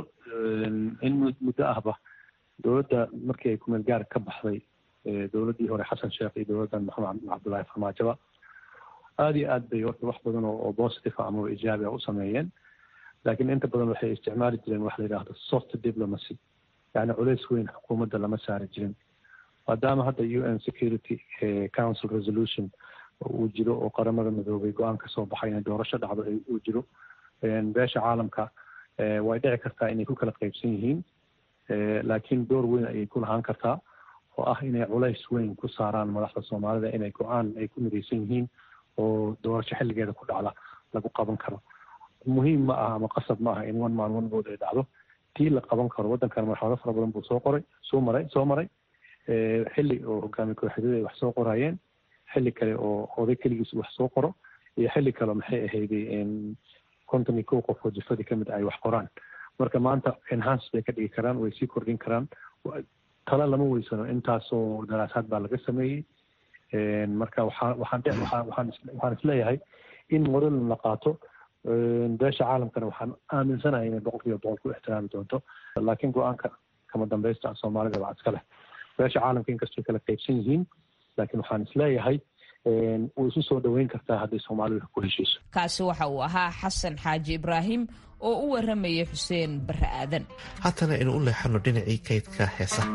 Speaker 14: in muddo ahba dowladda markii ay kumeel gaar ka baxday dowladdii hore xasan sheekh iyo dowladdan maxamed cabdullaahi farmaajoba aada iyo aad bay horta wax badan oo positive ah amaba ijaabi ah u sameeyeen laakiin inta badan waxay isticmaali jireen wax la yidhaahdo soft diplomacy yacni culays weyn xukuumadda lama saari jirin maadaama hadda u n security council resolution uu jiro oo qaramada midoobay go-aan ka soo baxay inay doorasho dhacdo uu jiro beesha caalamka way dhici kartaa inay ku kala qaybsan yihiin laakiin door weyn ayay ku lahaan kartaa oo ah inay culays weyn ku saaraan madaxda soomaalida inay go-aan ay ku midaysan yihiin oo doorasho xilligeeda ku dhacda lagu qaban karo muhiim ma aha ama qasab ma aha in one man one vote ay dhacdo tii la qaban karo waddankan marxalado fara badan buu soo qoray soo maray soo maray xilli oo hogaami kooxyadada ay wax soo qorayeen xilli kale oo oday keligiis wax soo qoro iyo xilli kale maxay ahayday konton iyo kow qof oo jifadii kamid ay wax qoraan marka maanta enhance bay ka dhigi karaan way sii kordhin karaan tala lama weysano intaasoo daraasaad baa laga sameeyey marka waxaa waxaan waxaan waxaan isleeyahay in model la qaato beesha caalamkana waxaan aaminsanahay inay boqol kiiba boqol ku ixtiraami doonto laakiin go-aanka kama dambaysta soomaalida baa iska leh beesha caalamka inkastoo kala qaybsan yihiin laakiin waxaan isleeyahay way isu soo dhoweyn kartaa hadday soomaalidu ku heshiiso
Speaker 2: kaasi waxa uu ahaa xasan xaaji ibraahim oo u waramayay xuseen barre aadan
Speaker 1: haatana aynu u leexano dhinacii kaydka heesaha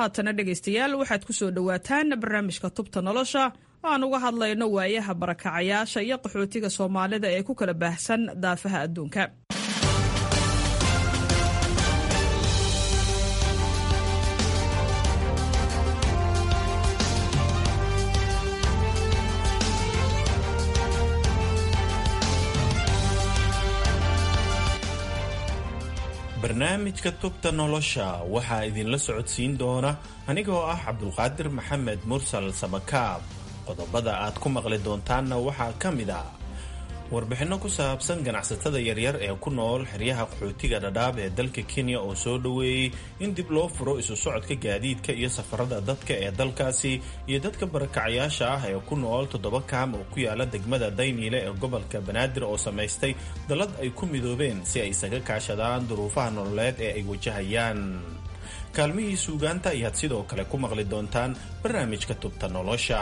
Speaker 15: haatana dhegaystayaal waxaad ku soo dhowaataan barnaamijka tubta nolosha oo aan uga hadlayno waayaha barakacayaasha iyo qaxootiga soomaalida ee ku kala baahsan daafaha adduunka
Speaker 16: barnaamijka tubta nolosha waxaa idinla socodsiin doona anigoo ah cabdulqaadir maxamed mursal sabakaab qodobada aad ku maqli doontaanna waxaa ka mid ah warbixinno ku saabsan ganacsatada yaryar ee ku nool xeryaha qaxootiga dhadhaab ee dalka kenya oo soo dhoweeyey in dib loo furo isu socodka gaadiidka iyo safarada dadka ee dalkaasi iyo dadka barakacayaasha ah ee ku nool toddoba kaam oo ku yaala degmada dayniile ee gobolka banaadir oo samaystay dallad ay ku midoobeen si ay isaga kaashadaan duruufaha nololeed ee ay wajahayaan kaalmihii suugaanta ayaad sidoo kale ku maqli doontaan barnaamijka tubta nolosha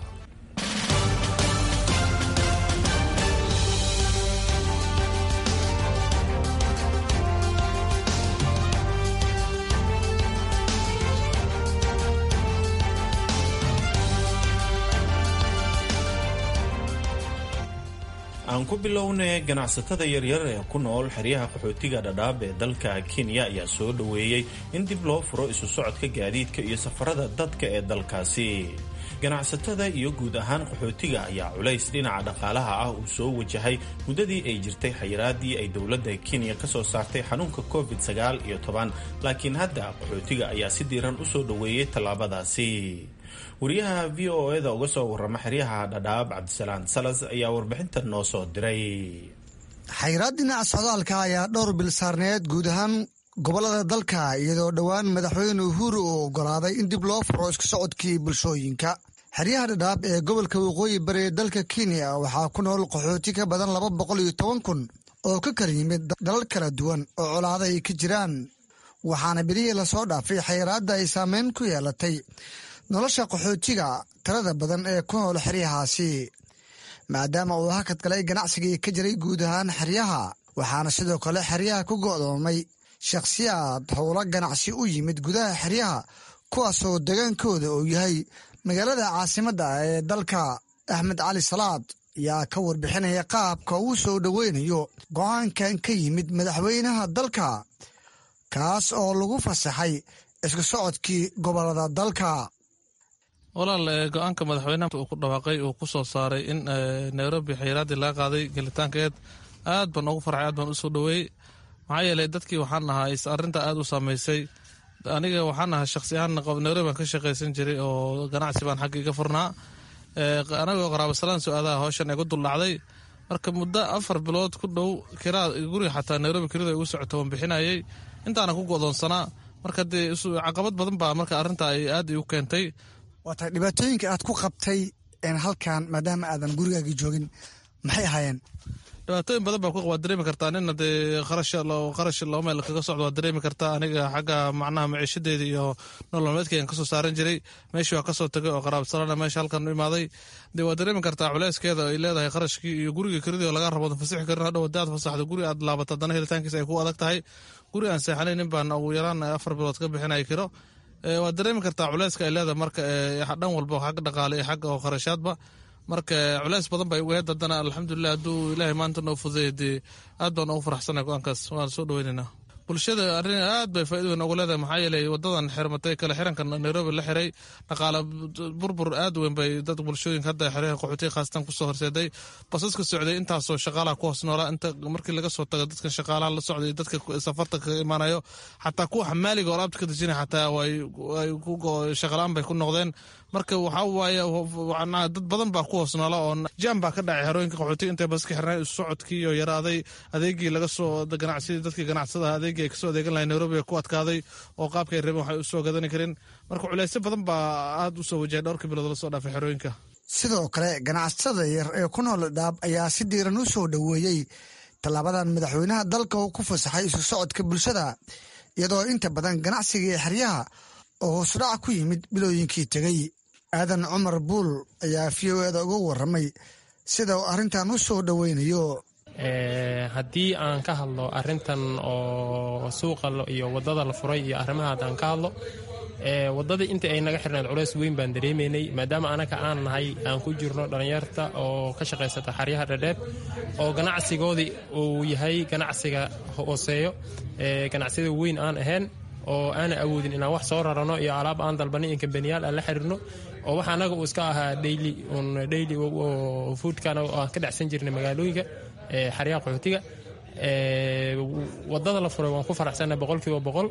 Speaker 16: aan ku bilownay ganacsatada yaryar ee ku nool xeryaha qaxootiga dhadhaab ee dalka kenya ayaa soo dhoweeyey in dib loo furo isu socodka gaadiidka iyo safarada dadka ee dalkaasi ganacsatada iyo guud ahaan qaxootiga ayaa culays dhinaca dhaqaalaha ah uu soo wajahay muddadii ay jirtay xayiraadii ay dowladda kenya ka soo saartay xanuunka covid sagaal iyo toban laakiin hadda qaxootiga ayaa si diiran u soo dhoweeyey tallaabadaasi wariyaha v o eda uga soo warrama xeryaha dhadhaab cabdisalaan salas ayaa warbixintan noo soo diray
Speaker 17: xayiraad dhinaca socdaalka ayaa dhowr bil saarneed guud ahaan gobollada dalka iyadoo dhowaan madaxweyne uhuru uu oggolaaday in dib loo furo isku socodkii bulshooyinka xeryaha dhadhaab ee gobolka waqooyi bari ee dalka kenya waxaa ku nool qaxooti ka badan laba boqol iyo toban kun oo ka kala yimid dalal kala duwan oo colaada ay ka jiraan waxaana berihii lasoo dhaafay xayiraadda ay saameyn ku yeelatay nolosha qaxootiga tirada badan ee ku nool xeryahaasi maadaama uu hakad galay ganacsigii ka jiray guud ahaan xeryaha waxaana sidoo kale xeryaha ku go'doomay shakhsiyaad howlo ganacsi u yimid gudaha xeryaha kuwaasoo degaankooda uu yahay magaalada caasimadda ee dalka axmed cali salaad ayaa ka warbixinaya qaabka uu soo dhoweynayo go-aankan ka yimid madaxweynaha dalka kaas oo lagu fasaxay isku socodkii gobolada dalka
Speaker 18: walaal go-aanka madaxweynaha uu ku dhawaaqay uu ku soo saaray in nairobi xayiraaddii laga qaaday gelitaankeed aad baan ugu farxay aad baan u soo dhoweeyey maxaa yeelay dadkii waxaan ahaa is arrinta aad u saamaysay aniga waxaan ahaa shakhsi ahaan nairobi baan ka shaqaysan jiray oo ganacsi baan xagga iga furnaa anagoo qaraabasalaan su-aadaha howshan igu duldhacday marka muddo afar bilood ku dhow kiraa guriga xataa nairobi kirada igu socota waan bixinayay intaana ku go'doonsanaa marka dee caqabad badan baa marka arrinta ay aad igu keentay
Speaker 17: waa tahay dhibaatooyinka aad ku qabtay halkan maadaama aadan gurigaagii joogin maxay ahaayeen
Speaker 18: dhibaatooyin badan baa ku waad dareemi kartaa nina dee qarash qarash laba meel kaga socdo waad dareemi kartaa aniga xagga macnaha maciishadeeda iyo nololmeedkaygan kasoo saaran jiray meeshii waa kasoo tagay oo qaraabsalana meesha halkan u imaaday dee waad dareemi kartaa culeyskeeda ay leedahay qarashkii iyo guriga kiradii oo laga rabo fasixi karin hadhow hadii aad fasaxdo guri aad laabato haddana helitaankiisa ay ku adag tahay guri aan seexanayn nin baan ugu yaraan afar bilood ka bixinaya kiro waad dareemi kartaa culeyska ay leedahay marka dhan walba xag dhaqaale iyo xagga oo kharashaadba marka culeys badan bay uga hed haddana alxamdulilah hadduu ilaahay maanta noo fudeey dee aad baan ugu faraxsanay go-aankaas waan soo dhaweynaynaa bulshada arrin aad bay faa'ido weyn ugu leedahay maxaa yeelay wadadan xirmatay kale xiranka nairobi la xiray dhaqaale burbur aad weyn bay dad bulshooyinka hadda xeryaha qaxootiga khaasatan kusoo horseeday basaska socday intaasoo shaqaalaha ku hoos noolaa inta markii laga soo tago dadkan shaqaalaha la socday dadka safarta kaga imaanayo xataa kuwa xamaaliga oo alaabta ka dejinaya xataa shaqalaan bay ku noqdeen marka waxaa waaye dad badan baa ku hoos noola oo jam baa ka dhacay xerooyinka qaxootiga intay baska xirnay isu socodkii oo yaraaday adeegii laga soo ganacsidii dadkii ganacsadaha adeegii ay kasoo adeegan lahay nairobi ku adkaaday oo qaabka ay rabeen waxay u soo gadani karin marka culeysyo badan baa aad u soo wajahay dhowrkii bilood la soo dhaafay xerooyinka
Speaker 17: sidoo kale ganacsatada yar ee ku nool dhaab ayaa si diiran u soo dhoweeyey tallaabadan madaxweynaha dalka uu ku fasaxay isu socodka bulshada iyadoo inta badan ganacsigii xeryaha oo hoosudhac ku yimid bilooyinkii tegey aadan cumar buul ayaa v o eda uga warramay sida uu arrintan u soo dhoweynayo
Speaker 19: haddii aan ka hadlo arrintan oo suuqa iyo waddada la furay iyo arrimaha haddaan ka hadlo wadadii intii ay naga xirnayd culays weyn baan dareemaynay maadaama anaka aan nahay aan ku jirno dhallinyarta oo ka shaqaysata xaryaha dhadheeb oo ganacsigoodii uu yahay ganacsiga hooseeyo ganacsiyada weyn aan ahayn oo aana awoodin inaan wax soo rarano iyo alaab aan dalbanay in kambaniyaal aan la xiriirno oo wax anaga uu iska ahaa daily un daily foodkana aan ka dhacsan jirnay magaalooyinka xaryaha qaxootiga wadada la furay waan ku faraxsannahay boqolkiiba boqol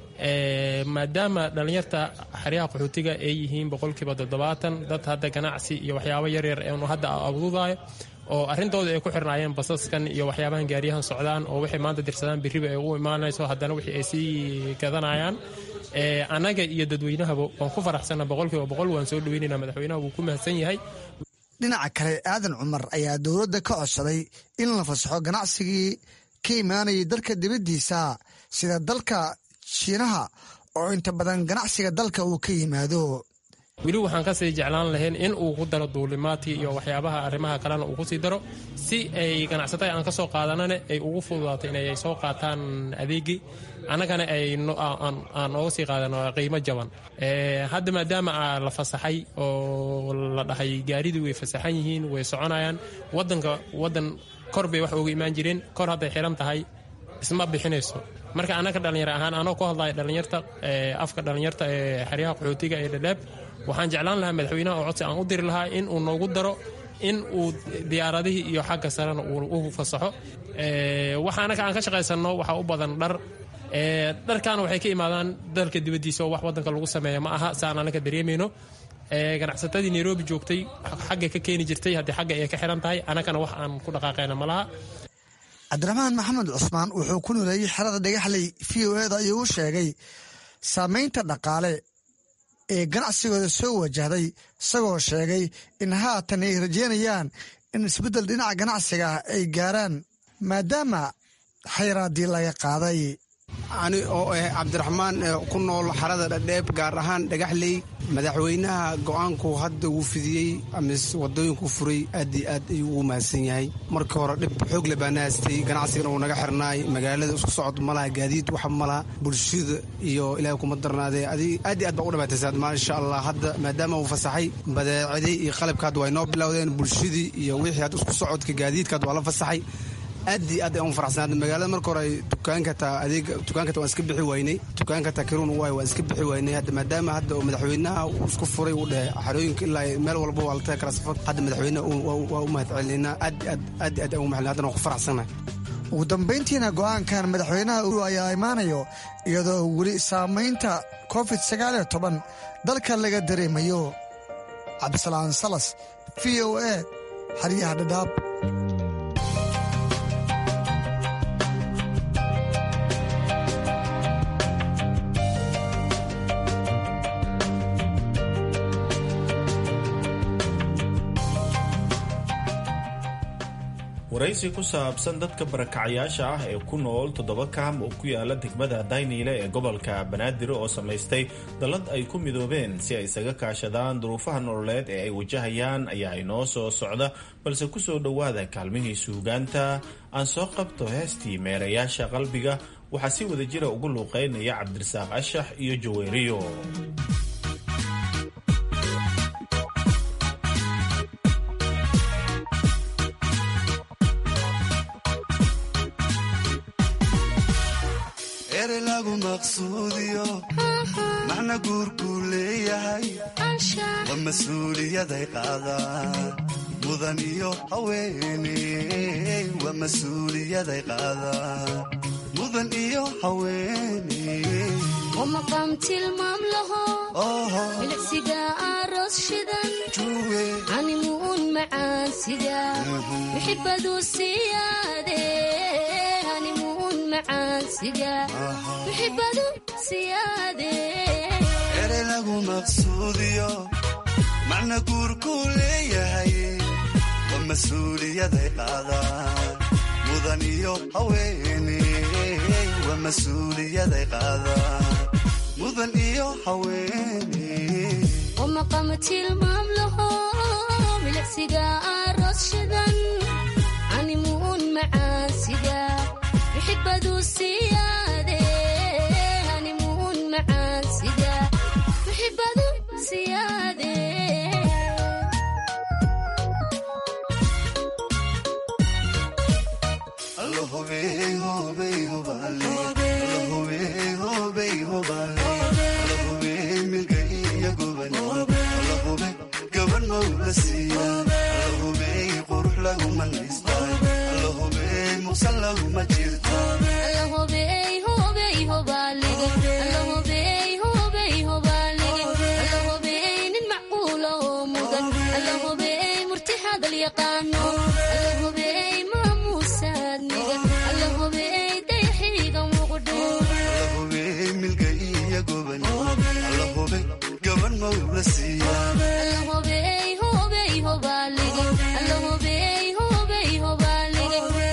Speaker 19: maadaama dhallinyarta xeryaha qaxootiga ay yihiin boqolkiiba toddobaatan dad hadda ganacsi iyo waxyaabo yaryar eenu hadda abududayo oo arrintooda ay ku xirnaayeen basaskan iyo waxyaabahan gaariyahan socdaan oo waxay maanta dirsadaan biriba ay u imaanayso haddana wixii ay sii gadanayaan annaga iyo dadweynahaba waan ku faraxsanna boqolkiiba boqol waan soo dhaweynayna madaxweynaha wuu ku mahadsan yahay
Speaker 17: dhinaca kale aadan cumar ayaa dowladda ka codsaday in la fasaxo ganacsigii ka imaanayay dalka dibaddiisa sida dalka shiinaha oo inta badan ganacsiga dalka uu ka yimaado
Speaker 19: weli waxaan kasii jeclaan lahayn in uu ku daro duulimaadkii iyo waxyaabaha arrimaha kalena uu kusii daro si ay ganacsatada aan ka soo qaadanana ay ugu fududaato inay soo qaataan adeegii annagana ay aan ooga sii qaadano qiimo jaban hadda maadaama la fasaxay oo la dhahay gaaridii way fasaxan yihiin way soconayaan wadanka wadan kor bay wax uga imaan jireen kor hadday xiran tahay isma bixinayso marka annaga dhallinyar ahaan anoo ku hadlaya dhallinyarta afka dhallinyarta ee xeryaha qaxootiga ee dhadhaab waxaan jeclaan lahaa madaxweynaha oo codsi aan u diri lahaa in uu noogu daro in uu diyaaradihii iyo xagga sarena uu u fasaxo waxa annaga aan ka shaqaysanno waxaa u badan dhar dharkaana waxay ka imaadaan dalka dibaddiisa oo wax waddanka lagu sameeya ma aha saan annaga dareemayno ganacsatadii nairobi joogtay xagga ka keeni jirtay haddii xagga ay ka xiran tahay annagana wax aan ku dhaqaaqayna ma laha
Speaker 17: cabdiraxmaan maxamed cusmaan wuxuu ku nuleeyey xerada dhagaxley v o eda ayuu u sheegay saamaynta dhaqaale ee ganacsigooda soo wajahday isagoo sheegay in haatan ay rajeynayaan in isbeddel dhinaca ganacsiga ah ay gaaraan maadaama xayraaddii laga qaaday
Speaker 20: ani oo ah cabdiraxmaan ku nool xarada dhadheeb gaar ahaan dhagaxley madaxweynaha go'aanku hadda wuu fidiyey amise wadooyinku furay aad iyo aad ayuu ugu mahadsan yahay markii hore dhib xoog le baana haystay ganacsigana uu naga xirnaay magaalada isku socod malaha gaadiid waxa malaha bulshada iyo ilaahay kuma darnaadee aad iyo aad baa u dhibaataysaad maasha allah hadda maadaama uu fasaxay badeecadii iyo qalabka hadda way noo bilowdeen bulshadii iyo wixii hadda isku socodka gaadiidka hadda waa la fasaxay aad iyo aad aan u faraxsanaad magaalada marka hore dukaanka taa adeeg dukaanka taa waan iska bixi waynay dukaanka taa kiruun waay waan iska bixi waynay hadda maadaama hadda madaxweynaha uu isku furay uu dhahay xarooyinka ilaa meel walba waa la tagi karaa safar hadda madaxweynaha waa u mahad celinaa aad aad aad aad aan u mahad haddana waan ku faraxsanahay
Speaker 17: ugu dambayntiina go'aankan madaxweynaha uru ayaa imaanayo iyadoo weli saamaynta covid sagaal iyo toban dalka laga dareemayo cabdisalaan salas v o a xeryaha dhadhaab
Speaker 16: waraysi ku saabsan dadka barakacayaasha ah ee ku nool toddoba kaam oo ku yaala degmada dayniile ee gobolka banaadir oo samaystay dallad ay ku midoobeen si ay isaga kaashadaan duruufaha nololeed ee ay wajahayaan ayaa inoo soo socda balse ku soo dhowaada kaalmihii suugaanta aan soo qabto heestii meerayaasha qalbiga waxaa si wada jira ugu luuqaynaya cabdirasaaq ashax iyo jaweeriyo
Speaker 21: ere lagu maqsuudiyo macna guurkuu leeyahay waa mas-uuliyaday qaadaan mudan iyo haweeney waa mas-uuliyaday qaadaan mudan iyo haweeney
Speaker 22: maqam tilmaam laho milicsiga aroos shidan animuun macaansiga wixibadu siyaade animuun macaansiga wixibadu siyaade
Speaker 21: ere lagu maqsuudiyo macna guurkuu leeyahay waa mas-uuliyaday qaadaan mudan iyo haweeney waa mas-uuliyaday qaadaan mudan iyo haweeney
Speaker 22: maqam tilmaam laho milicsiga aroos shidan animuun macaansiga wixibadu siyaade animuun macaansiga siyaade nin macquula oo mudan allahubey murti hadal yaqaano allahubey maamuusaad nigan allahubey dayaxiiga muuqdho allahubey hubey hobaalige allahubey hubey hobaalige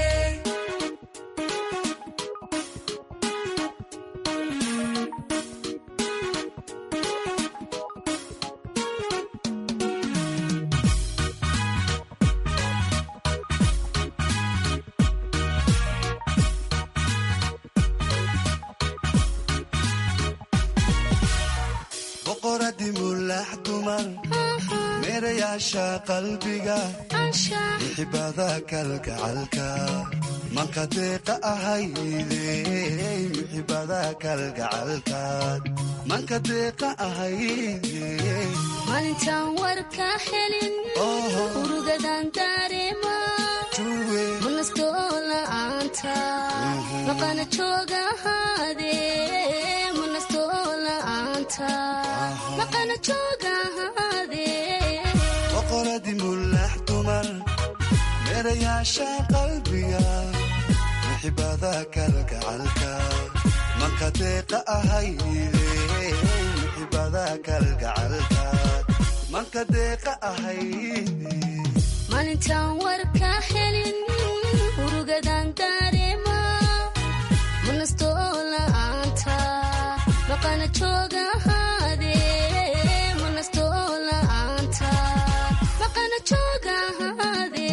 Speaker 21: boqoradi mulax dumar meerayaasha qalbiga mixibada kalgacalka manka deeqa ahayde mixibada kalgacalkaad manka deeqa ahayde
Speaker 22: maalintaan warka helin urugadan dareema manastoo la'aanta maqana jooga ahaade manastoo la'aanta maqana jooga ahaade
Speaker 21: boqoradi mulax dumar meerayaasha qalbiga mixibada kalgacalka manka deeqa ahayde mixibada kalgacalkaad manka deeqa ahayde
Speaker 22: maalintaan warka helin urugadan dareema manastoo la'aanta maqana jooga ahaade manastoo la'aanta maqana jooga ahaade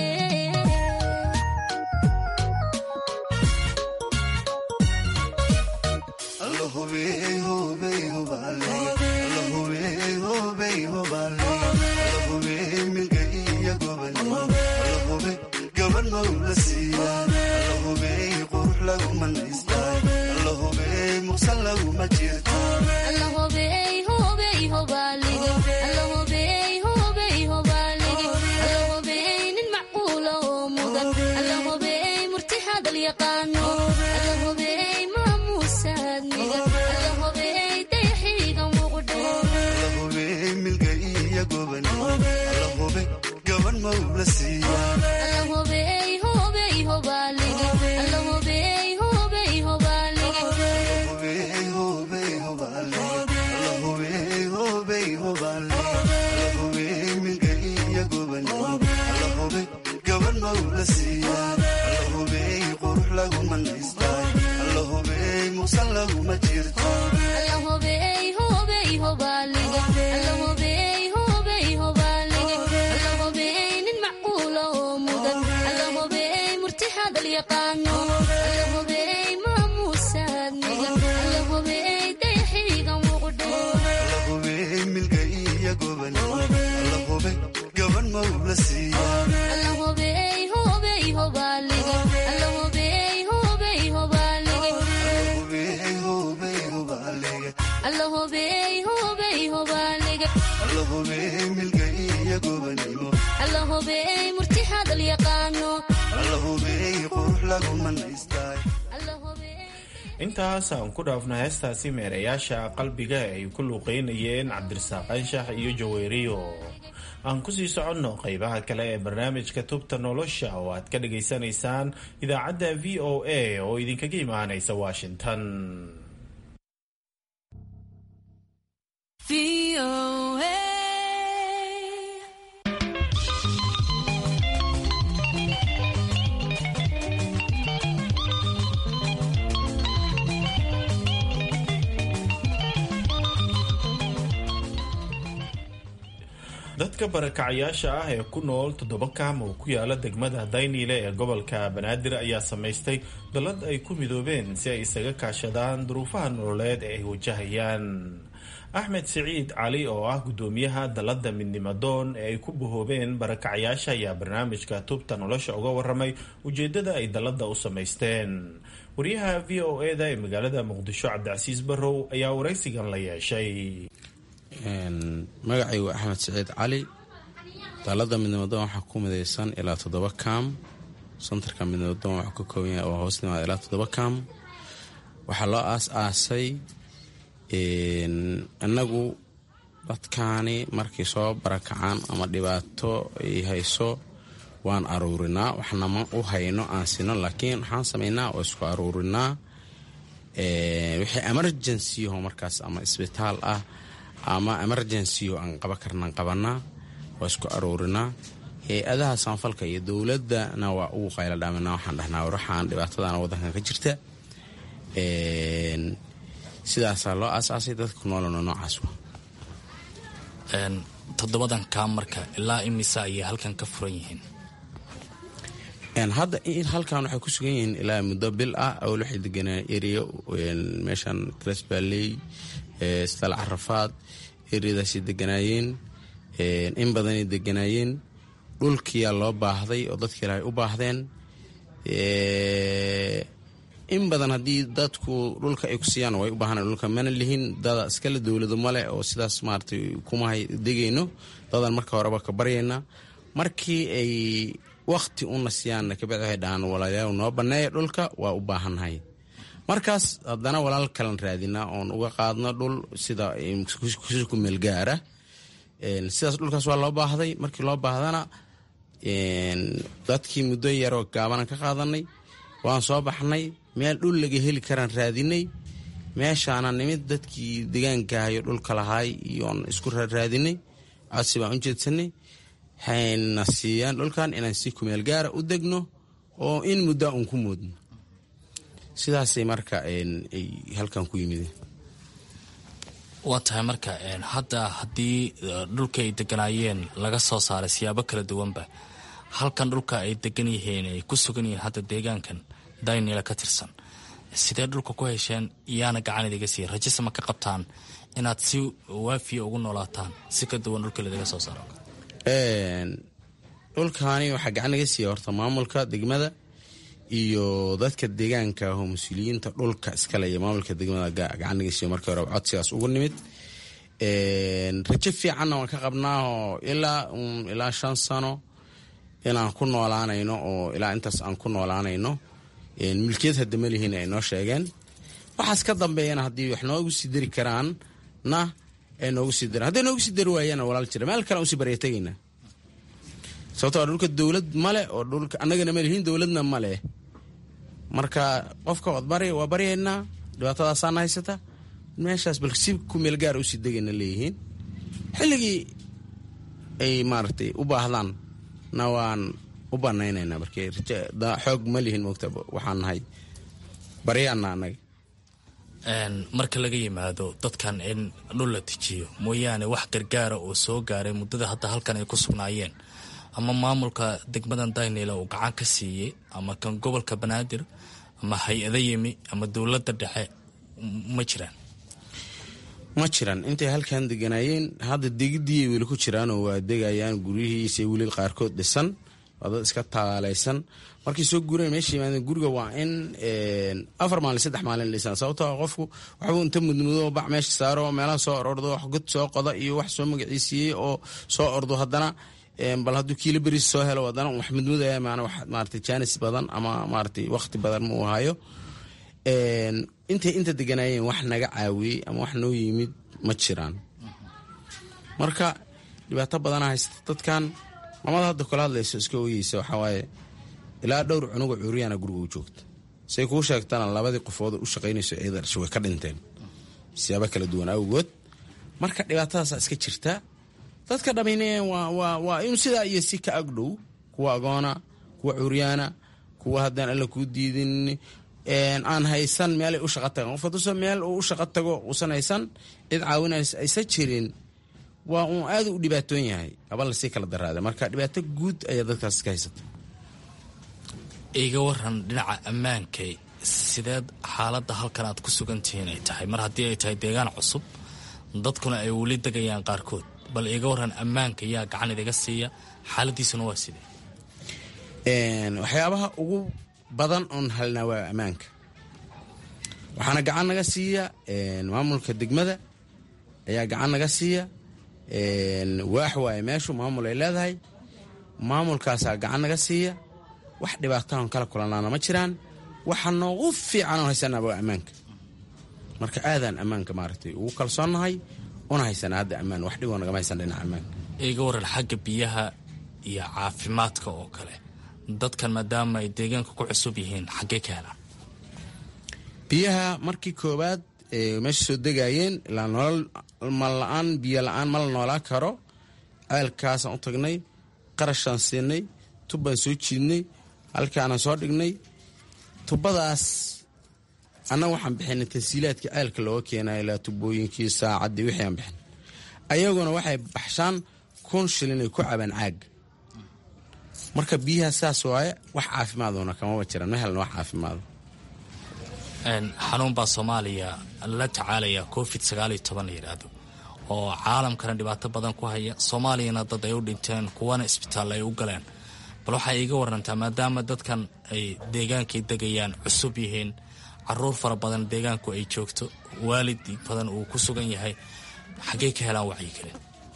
Speaker 22: allahubey hubey hobaalige allahubey hubey hobaalige allahubey nin macquula oo mudan allahubey murti hadal yaqaano allahubey maamuusaad nigan allahubey dayaxiiga muuqdho allahubey hubey hobaalige allahubey hubey hobaalige allahubey hubey hobaalige allahubey hubey hobaalige allahubey nin macquula oo mudan allahubey murti hadal yaqaano allahubey maamuusaad nigan allahubey dayaxiiga muuqdho allahubey hubey hobaalige allahubey hubey hobaalige allahubey hubey hobaalige allahubey murti hadal yaqaano
Speaker 16: intaas aan ku dhaafna heestaasi meerayaasha qalbiga ay ku luuqeynayeen cabdirasaaq anshax iyo jaweeriyo aan kusii soconno qeybaha kale ee barnaamijka tubta nolosha oo aad ka dhagaysanaysaan idaacadda v o a oo idinkaga imaanaysa washington dadka barakacayaasha ah ee ku nool toddoba kaam oo ku yaala degmada dayniile ee gobolka banaadir ayaa samaystay dalad ay ku midoobeen si ay isaga kaashadaan duruufaha nololeed ee ay wajahayaan axmed siciid cali oo ah gudoomiyaha dalada midnimadoon ee ay ku bahoobeen barakacayaasha ayaa barnaamijka tubta nolosha uga waramay ujeedada ay dalada u samaysteen wariyaha v o e da ee magaalada muqdisho cabdicasiis barrow ayaa waraysigan la yeeshay
Speaker 6: magacaygu axmed siciid cali dalada midnimadoon waxaa ku midaysan ilaa toddoba kaam santarka midnimadoon waxuu ka kooban yahay oo hoos nimaada ilaa toddoba kaam waxaa loo aas-aasay innagu dadkaani markay soo barakacaan ama dhibaato ay hayso waan aruurinaa waxna ma u hayno aan sino laakiin waxaan samaynaa oo isku aruurinaa wixii emergencyho markaas ama isbitaal ah ama emergencyho aan qaba karnaan qabanaa waa isku aruurinaa hay-adaha samafalka iyo dowladana waa ugu qayla dhaaminaa waxaan dhahnaa waraxaan dhibaatadana waddankan ka jirta sidaasaa loo aasaasay dadka noolano noocaas
Speaker 8: toddobadan kaam marka ilaa imisa ayay halkan ka furan yihiin
Speaker 6: hadda halkan waxay ku sugan yihiin ilaa muddo bil ah awal waxay deganaa ereya meeshan tresbaley stal carafaad ereyadaasay deganaayeen in badanay deganaayeen dhulkiyaa loo baahday oo dadka ilaahay u baahdeen in badan haddii dadku dhulka ay ku siiyaan way u baahan dhulka mana lihin dada iskale dowlado male oo sidaas maaratay kumahay degayno dadan marka horeba ka baryaynaa markii ay wakti una siiyaan kabacdi waxay dhahaan walaalayaal noo banneeya dhulka waa u baahannahay markaas haddana walaal kalan raadinaa oon uga qaadno dhul sida ku meelgaara sidaas dhulkaas waa loo baahday markii loo baahdana dadkii muddo yaroo gaabanan ka qaadanay waan soo baxnay meel dhul laga heli karaan raadinay meeshaana nimid dadkii degaankahayo dhulka lahaay iyoon isku raadinay codsi baan u jeedsanay waxayna siiyaan dhulkan inaan si kumeel gaara u degno oo in muddaa uun ku moodno sidaasay marka ay halkan ku yimideen
Speaker 8: waa tahay marka hadda haddii dhulka ay deganaayeen laga soo saaray siyaabo kala duwanba halkan dhulka ay degan yihiin ay ku sugan yihiin hadda deegaankan daynila ka tirsan sidee dhulka ku hesheen iyaana gacan idiga siiya rajise ma ka qabtaan inaad si waafiya ugu noolaataan si ka duwan dhulka ladiga soo saaro
Speaker 6: dhulkaani waxaa gacan naga siiya horta maamulka degmada iyo dadka deegaanka oo mas-uuliyiinta dhulka iskale iyo maamulka degmada gacan naga siiyo markii hore codsigaas ugu nimid rajo fiicanna waan ka qabnaao ilaa ilaa shan sano inaan ku noolaanayno oo ilaa intaas aan ku noolaanayno milkiyad hadda malihiin ay noo sheegeen waxaas ka dambeeyana haddii wax noogu sii dari karaan na ay noogu sii daraan hadday noogu sii dari waayana walaal jira meel kale aan usii barya tegaynaa sababto dhulka dowlad male oo dhulka annagana malihiin dowladna male marka qofka waad bary waa baryaynaa dhibaatadaasaana haysata meeshaas bal si ku meel gaar usii degayna leeyihiin xilligii ay maaragtay u baahdaan na waan u banaynaynaa marka xoog ma lihin moogta waxaan nahay baryaana annaga
Speaker 8: marka laga yimaado dadkan in dhul la dejiyo mooyaane wax gargaara oo soo gaaray muddada hadda halkan ay ku sugnaayeen ama maamulka degmadan daynila uu gacan ka siiyey ama kan gobolka banaadir ama hay-ada yimi ama dowladda dhexe ma jiraan
Speaker 6: ma jiran intay halkan deganaayeen hadda degidii weli ku jiraanoo waa degayaan guryihiisa weli qaarkood dhisan waa dad iska taaleysan markay soo guureen meesha yimaadeen guriga waa in afar maalin saddex maalin dhisaan sababtoo qofku waxbuu inta mudmudo bac meesha saaro meelaha soo orordo wax god soo qoda iyo wax soo magaciisiiyey oo soo ordo haddana bal hadduu kiilo beris soo helo haddana wax mudmudaya maana wax maaragtay jaanis badan ama maaragtay wakhti badan ma uu hayo intay inta deganaayeen wax naga caawiyey ama wax noo yimid ma jiraan marka dhibaato badana haysta dadkan mamada hadda kula hadlayso iska oyeysa waxawaaye ilaa dhowr cunuga cuuriyana guriga u joogta say kuu sheegtana labadii qofood u shaqaynayso ciida dhasha way ka dhinteen siyaabo kala duwan awgood marka dhibaatadaasa iska jirta dadka dhamine waa in sidaa iyo si ka agdhow kuwa agoona kuwa cuuryaana kuwa haddaan alla kuu diidin aan haysan meelay u shaqa tagaan qof haduusa meel uu u shaqa tago uusan haysan cid caawinays aysan jirin waa uun aada u dhibaatoon yahay aba lasii kala daraada marka dhibaato guud ayaa dadkaas iska haysata
Speaker 8: iga waran dhinaca ammaankay sideed xaaladda halkan aad ku sugantihiin ay tahay mar haddii ay tahay deegaan cusub dadkuna ay weli degayaan qaarkood bal iga waran ammaanka yaa gacan idiga siiya xaaladiisuna waa sidee
Speaker 6: waxyaabaha ugu badan oon halnaa waa ammaanka waxaana gacan naga siiya maamulka degmada ayaa gacan naga siiya waax waaye meeshu maamul ay leedahay maamulkaasaa gacan naga siiya wax dhibaataon kala kulanaana ma jiraan waxa noogu fiican oon haysanaa waa ammaanka marka aadaan ammaanka maaragtay ugu kalsoonnahay una haysana hadda ammaan wax dhiboo nagama haysan dhinaca ammaanka
Speaker 8: iga waran xagga biyaha iyo caafimaadka oo kale dadkan maadaama ay deegaanka ku cusub yihiin xaggee ka helaan
Speaker 6: biyaha markii koowaad meesha soo degaayeen ilaa nolol mal-aan biyo la-aan ma la noolaan karo ceelkaasaan u tagnay qarashaan siinay tubbaan soo jiidnay halkaanaan soo dhignay tubadaas annaga waxaan bixinay tansiilaadka ceelka looga keenayo ilaa tubooyinkii saacaddii wixii aan bixin ayaguna waxay baxshaan kun shilin ay ku cabaan caaga marka biyaha saas waaye wax caafimaaduna kamaba jiraan ma helna wax caafimaado
Speaker 8: xanuun baa soomaaliya la tacaalaya covid sagaaliyo toban la yidhaahdo oo caalamkana dhibaato badan ku haya soomaaliyana dad ay u dhinteen kuwana isbitaal ay u galeen bal waxay iiga warantaa maadaama dadkan ay deegaankay degayaan cusub yihiin caruur fara badan deegaanku ay joogto waalid badan uu ku sugan yahay xaggey ka helaan wacyigeli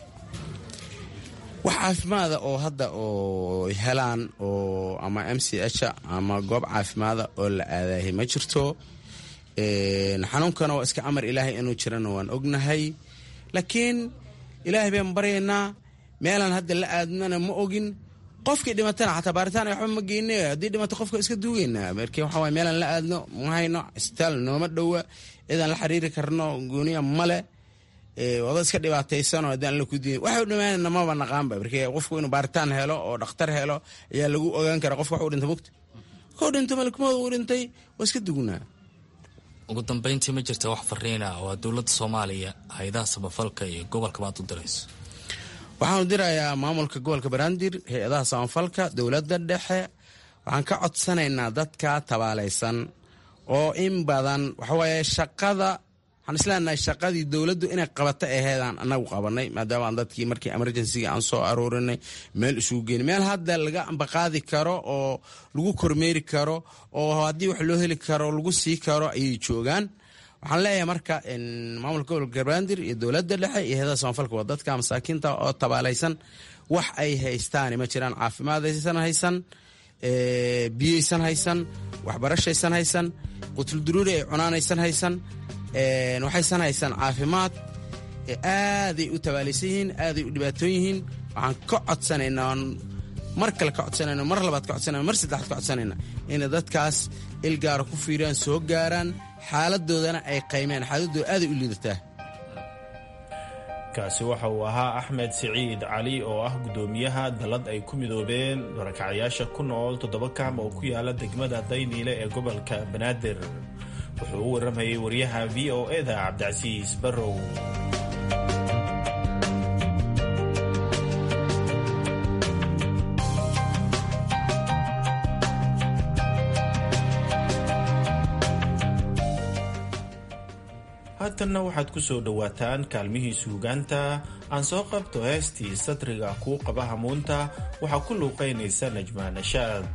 Speaker 6: wax caafimaada oo hadda oo helaan oo ama m c h ama goob caafimaada oo la aadaahay ma jirto xanuunkana waa iska amar ilaahay inuu jirana waan ognahay laakiin ilaahay baan baryaynaa meelaan hadda la aadnana ma ogin qofkii dhimatana xataa baaritaan waxba ma geyne haddii dhimato qofka iska duugeynaa marka waxa waye meelaan la aadno ma hayno isbitaal nooma dhowa cidaan la xiriiri karno gooniya male wada iska dhibaataysanoo haddaan la kudiin waxay u dhamaanana maba naqaanba marka qofku inuu baaritaan helo oo dhakhtar helo ayaa lagu ogaan karaa qofka wax u dhinta mugta kuu dhinto malkumooda uu dhintay waa iska dugnaa
Speaker 8: ugu dambeyntii ma jirta wax fariina oo dowladda soomaaliya hay-adaha samafalka iyo gobolkabaad u dirayso
Speaker 6: waxaanu dirayaa maamulka gobolka banaadir hay-adaha samafalka dowladda dhexe waxaan ka codsanaynaa dadka tabaalaysan oo in badan waxawaaye shaqada waxaan isleenahay shaqadii dowladdu inay qabato aheedaan anagu qabanay maadaama aan dadkii markii emergencyga aan soo aroorinay meel isugu geyn meel hadda laga ambaqaadi karo oo lagu kormeeri karo oo haddii wax loo heli karo lagu sii karo ayay joogaan waxaan leeyahay marka maamulka gobolka garbandir iyo dowladda dhexe iyo heedaha samafalka waa dadka masaakiinta oo tabaalaysan wax ay haystaani ma jiraan caafimaadaysan haysan biyaysan haysan waxbarashaysan haysan qutulduruuri ay cunaanaysan haysan waxaysan haysan caafimaad aaday u tabaalaysan yihiin aaday u dhibaatoon yihiin waxaan ka codsanaynaa mar kale ka codsanayna mar labaad ka codsanayna mar saddexaad ka codsanayna inay dadkaas ilgaara ku fiiriyaan soo gaaraan xaaladoodana ay qaymeen xaaladooda aaday u liidataa
Speaker 16: kaasi waxa uu ahaa axmed siciid cali oo ah guddoomiyaha dallad ay ku midoobeen barakacyaasha ku nool toddoba kaam oo ku yaala degmada dayniile ee gobolka banaadir wuxuu u warramayay waryaha v o eda cabdicasiis barrow haatanna waxaad ku soo dhowaataan kaalmihii suugaanta aan soo qabto heestii sadriga kuu qaba hamuunta waxaa ku luuqaynaysa najmaa nashaad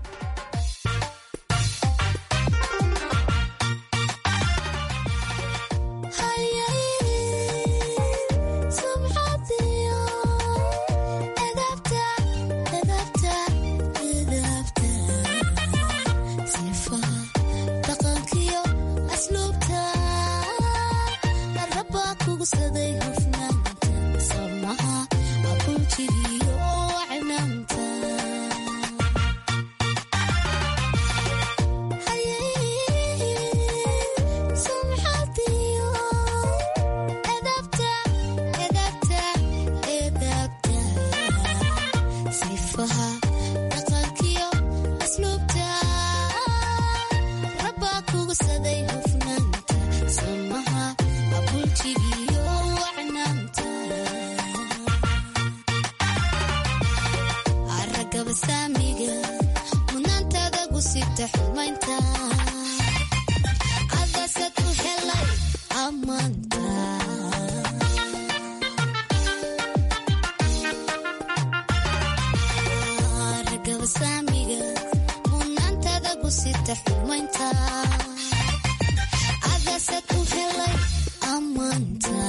Speaker 22: sita xumaynta adasad u helay ammaanta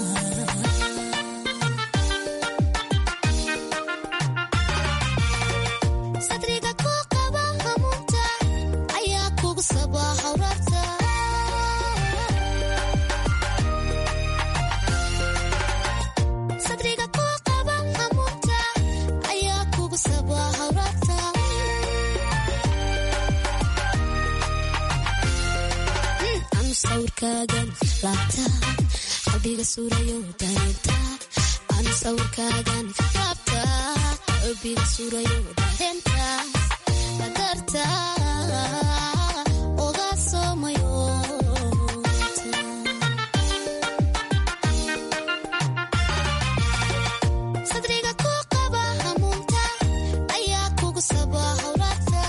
Speaker 22: sadriga ku qaba hamuunta ayaa kugu sabaa hawraarta sadriga ku qaba hamuunta ayaa kugu sabaa hawraarta anu sawirkaagan laabta qalbiga suurayo dareenta anu sawirkaagan laabta qalbiga suurayo dareenta adarta oga soomayo sadriga ku qaba hamuunta ayaa kugu sabaa hawraarta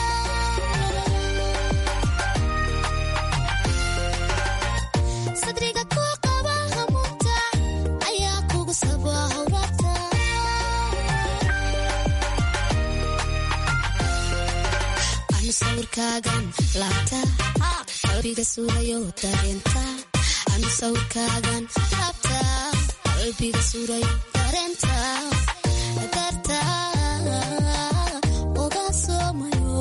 Speaker 22: sadriga ku qaba hamuunta ayaa kugu sabaa hawraarta anu sawirkaagan laabta qalbiga suurayo dareenta anu sawirkaagan laabta qalbiga suurayo dareenta darta oga soomayo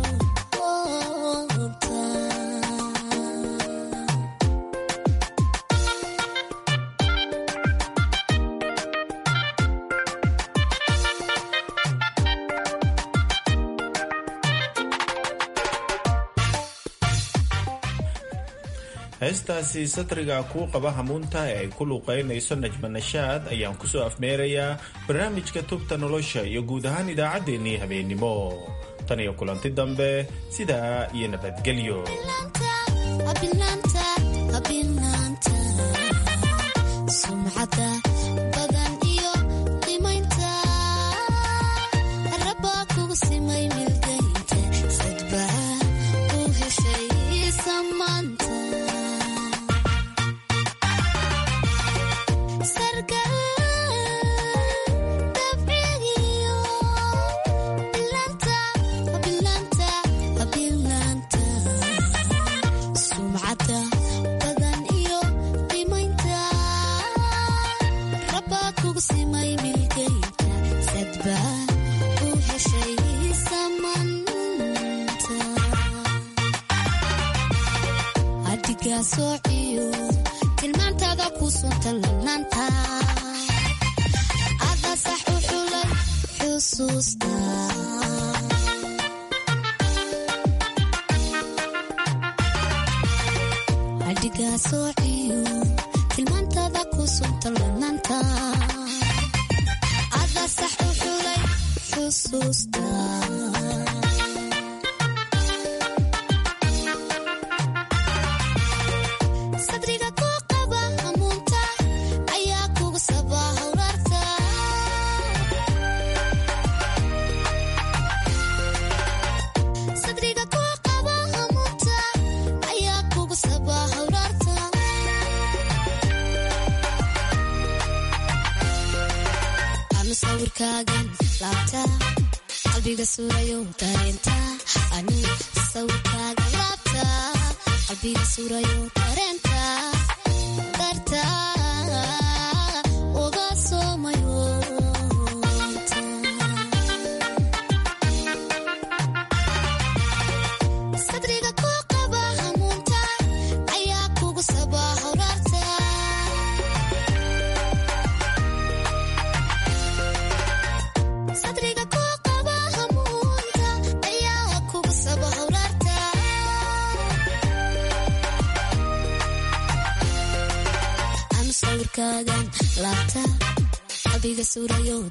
Speaker 16: heestaasi satriga kuu qaba hamuunta ee ay ku luuqaynayso najma nashaad ayaan kusoo afmeerayaa barnaamijka tubta nolosha iyo guud ahaan idaacaddeenii habeennimo tan iyo kulanti dambe sidaa iyo nabadgelyo
Speaker 22: abinaanta abinaanta sumcada badan iyo qimaynta rabaa kugu simay milgaynta sadbaa u heshay samaanta sargal dabcigiyo bilaanta bilaanta bilaanta sumcada badan iyo qimaynta rabaa kugu simay milgaynta sadbaa u heshay samanta adigaa soociyo tilmaantaada ku sunta lanaanta ada sax u xulay xusuusta adigaa soociyo tilmaantaada ku sunta lanaanta ada sax u xulay xusuusta sadriga ku qaba hamuunta ayaa kugu sabaa hawraarta sadriga ku qaba hamuunta ayaa kugu sabaa hawraarta anu sawirkaagan laabta qalbiga suurayo dareenta anu sawirkaagan laabta qalbiga suurayo dareenta darta oga soomayo sadriga ku qaba hamuunta ayaa kugu sabaa hawraarta sadriga ku qaba hamuunta ayaa kugu sabaa hawraarta anu sawirkaagan laabta qalbiga suurayo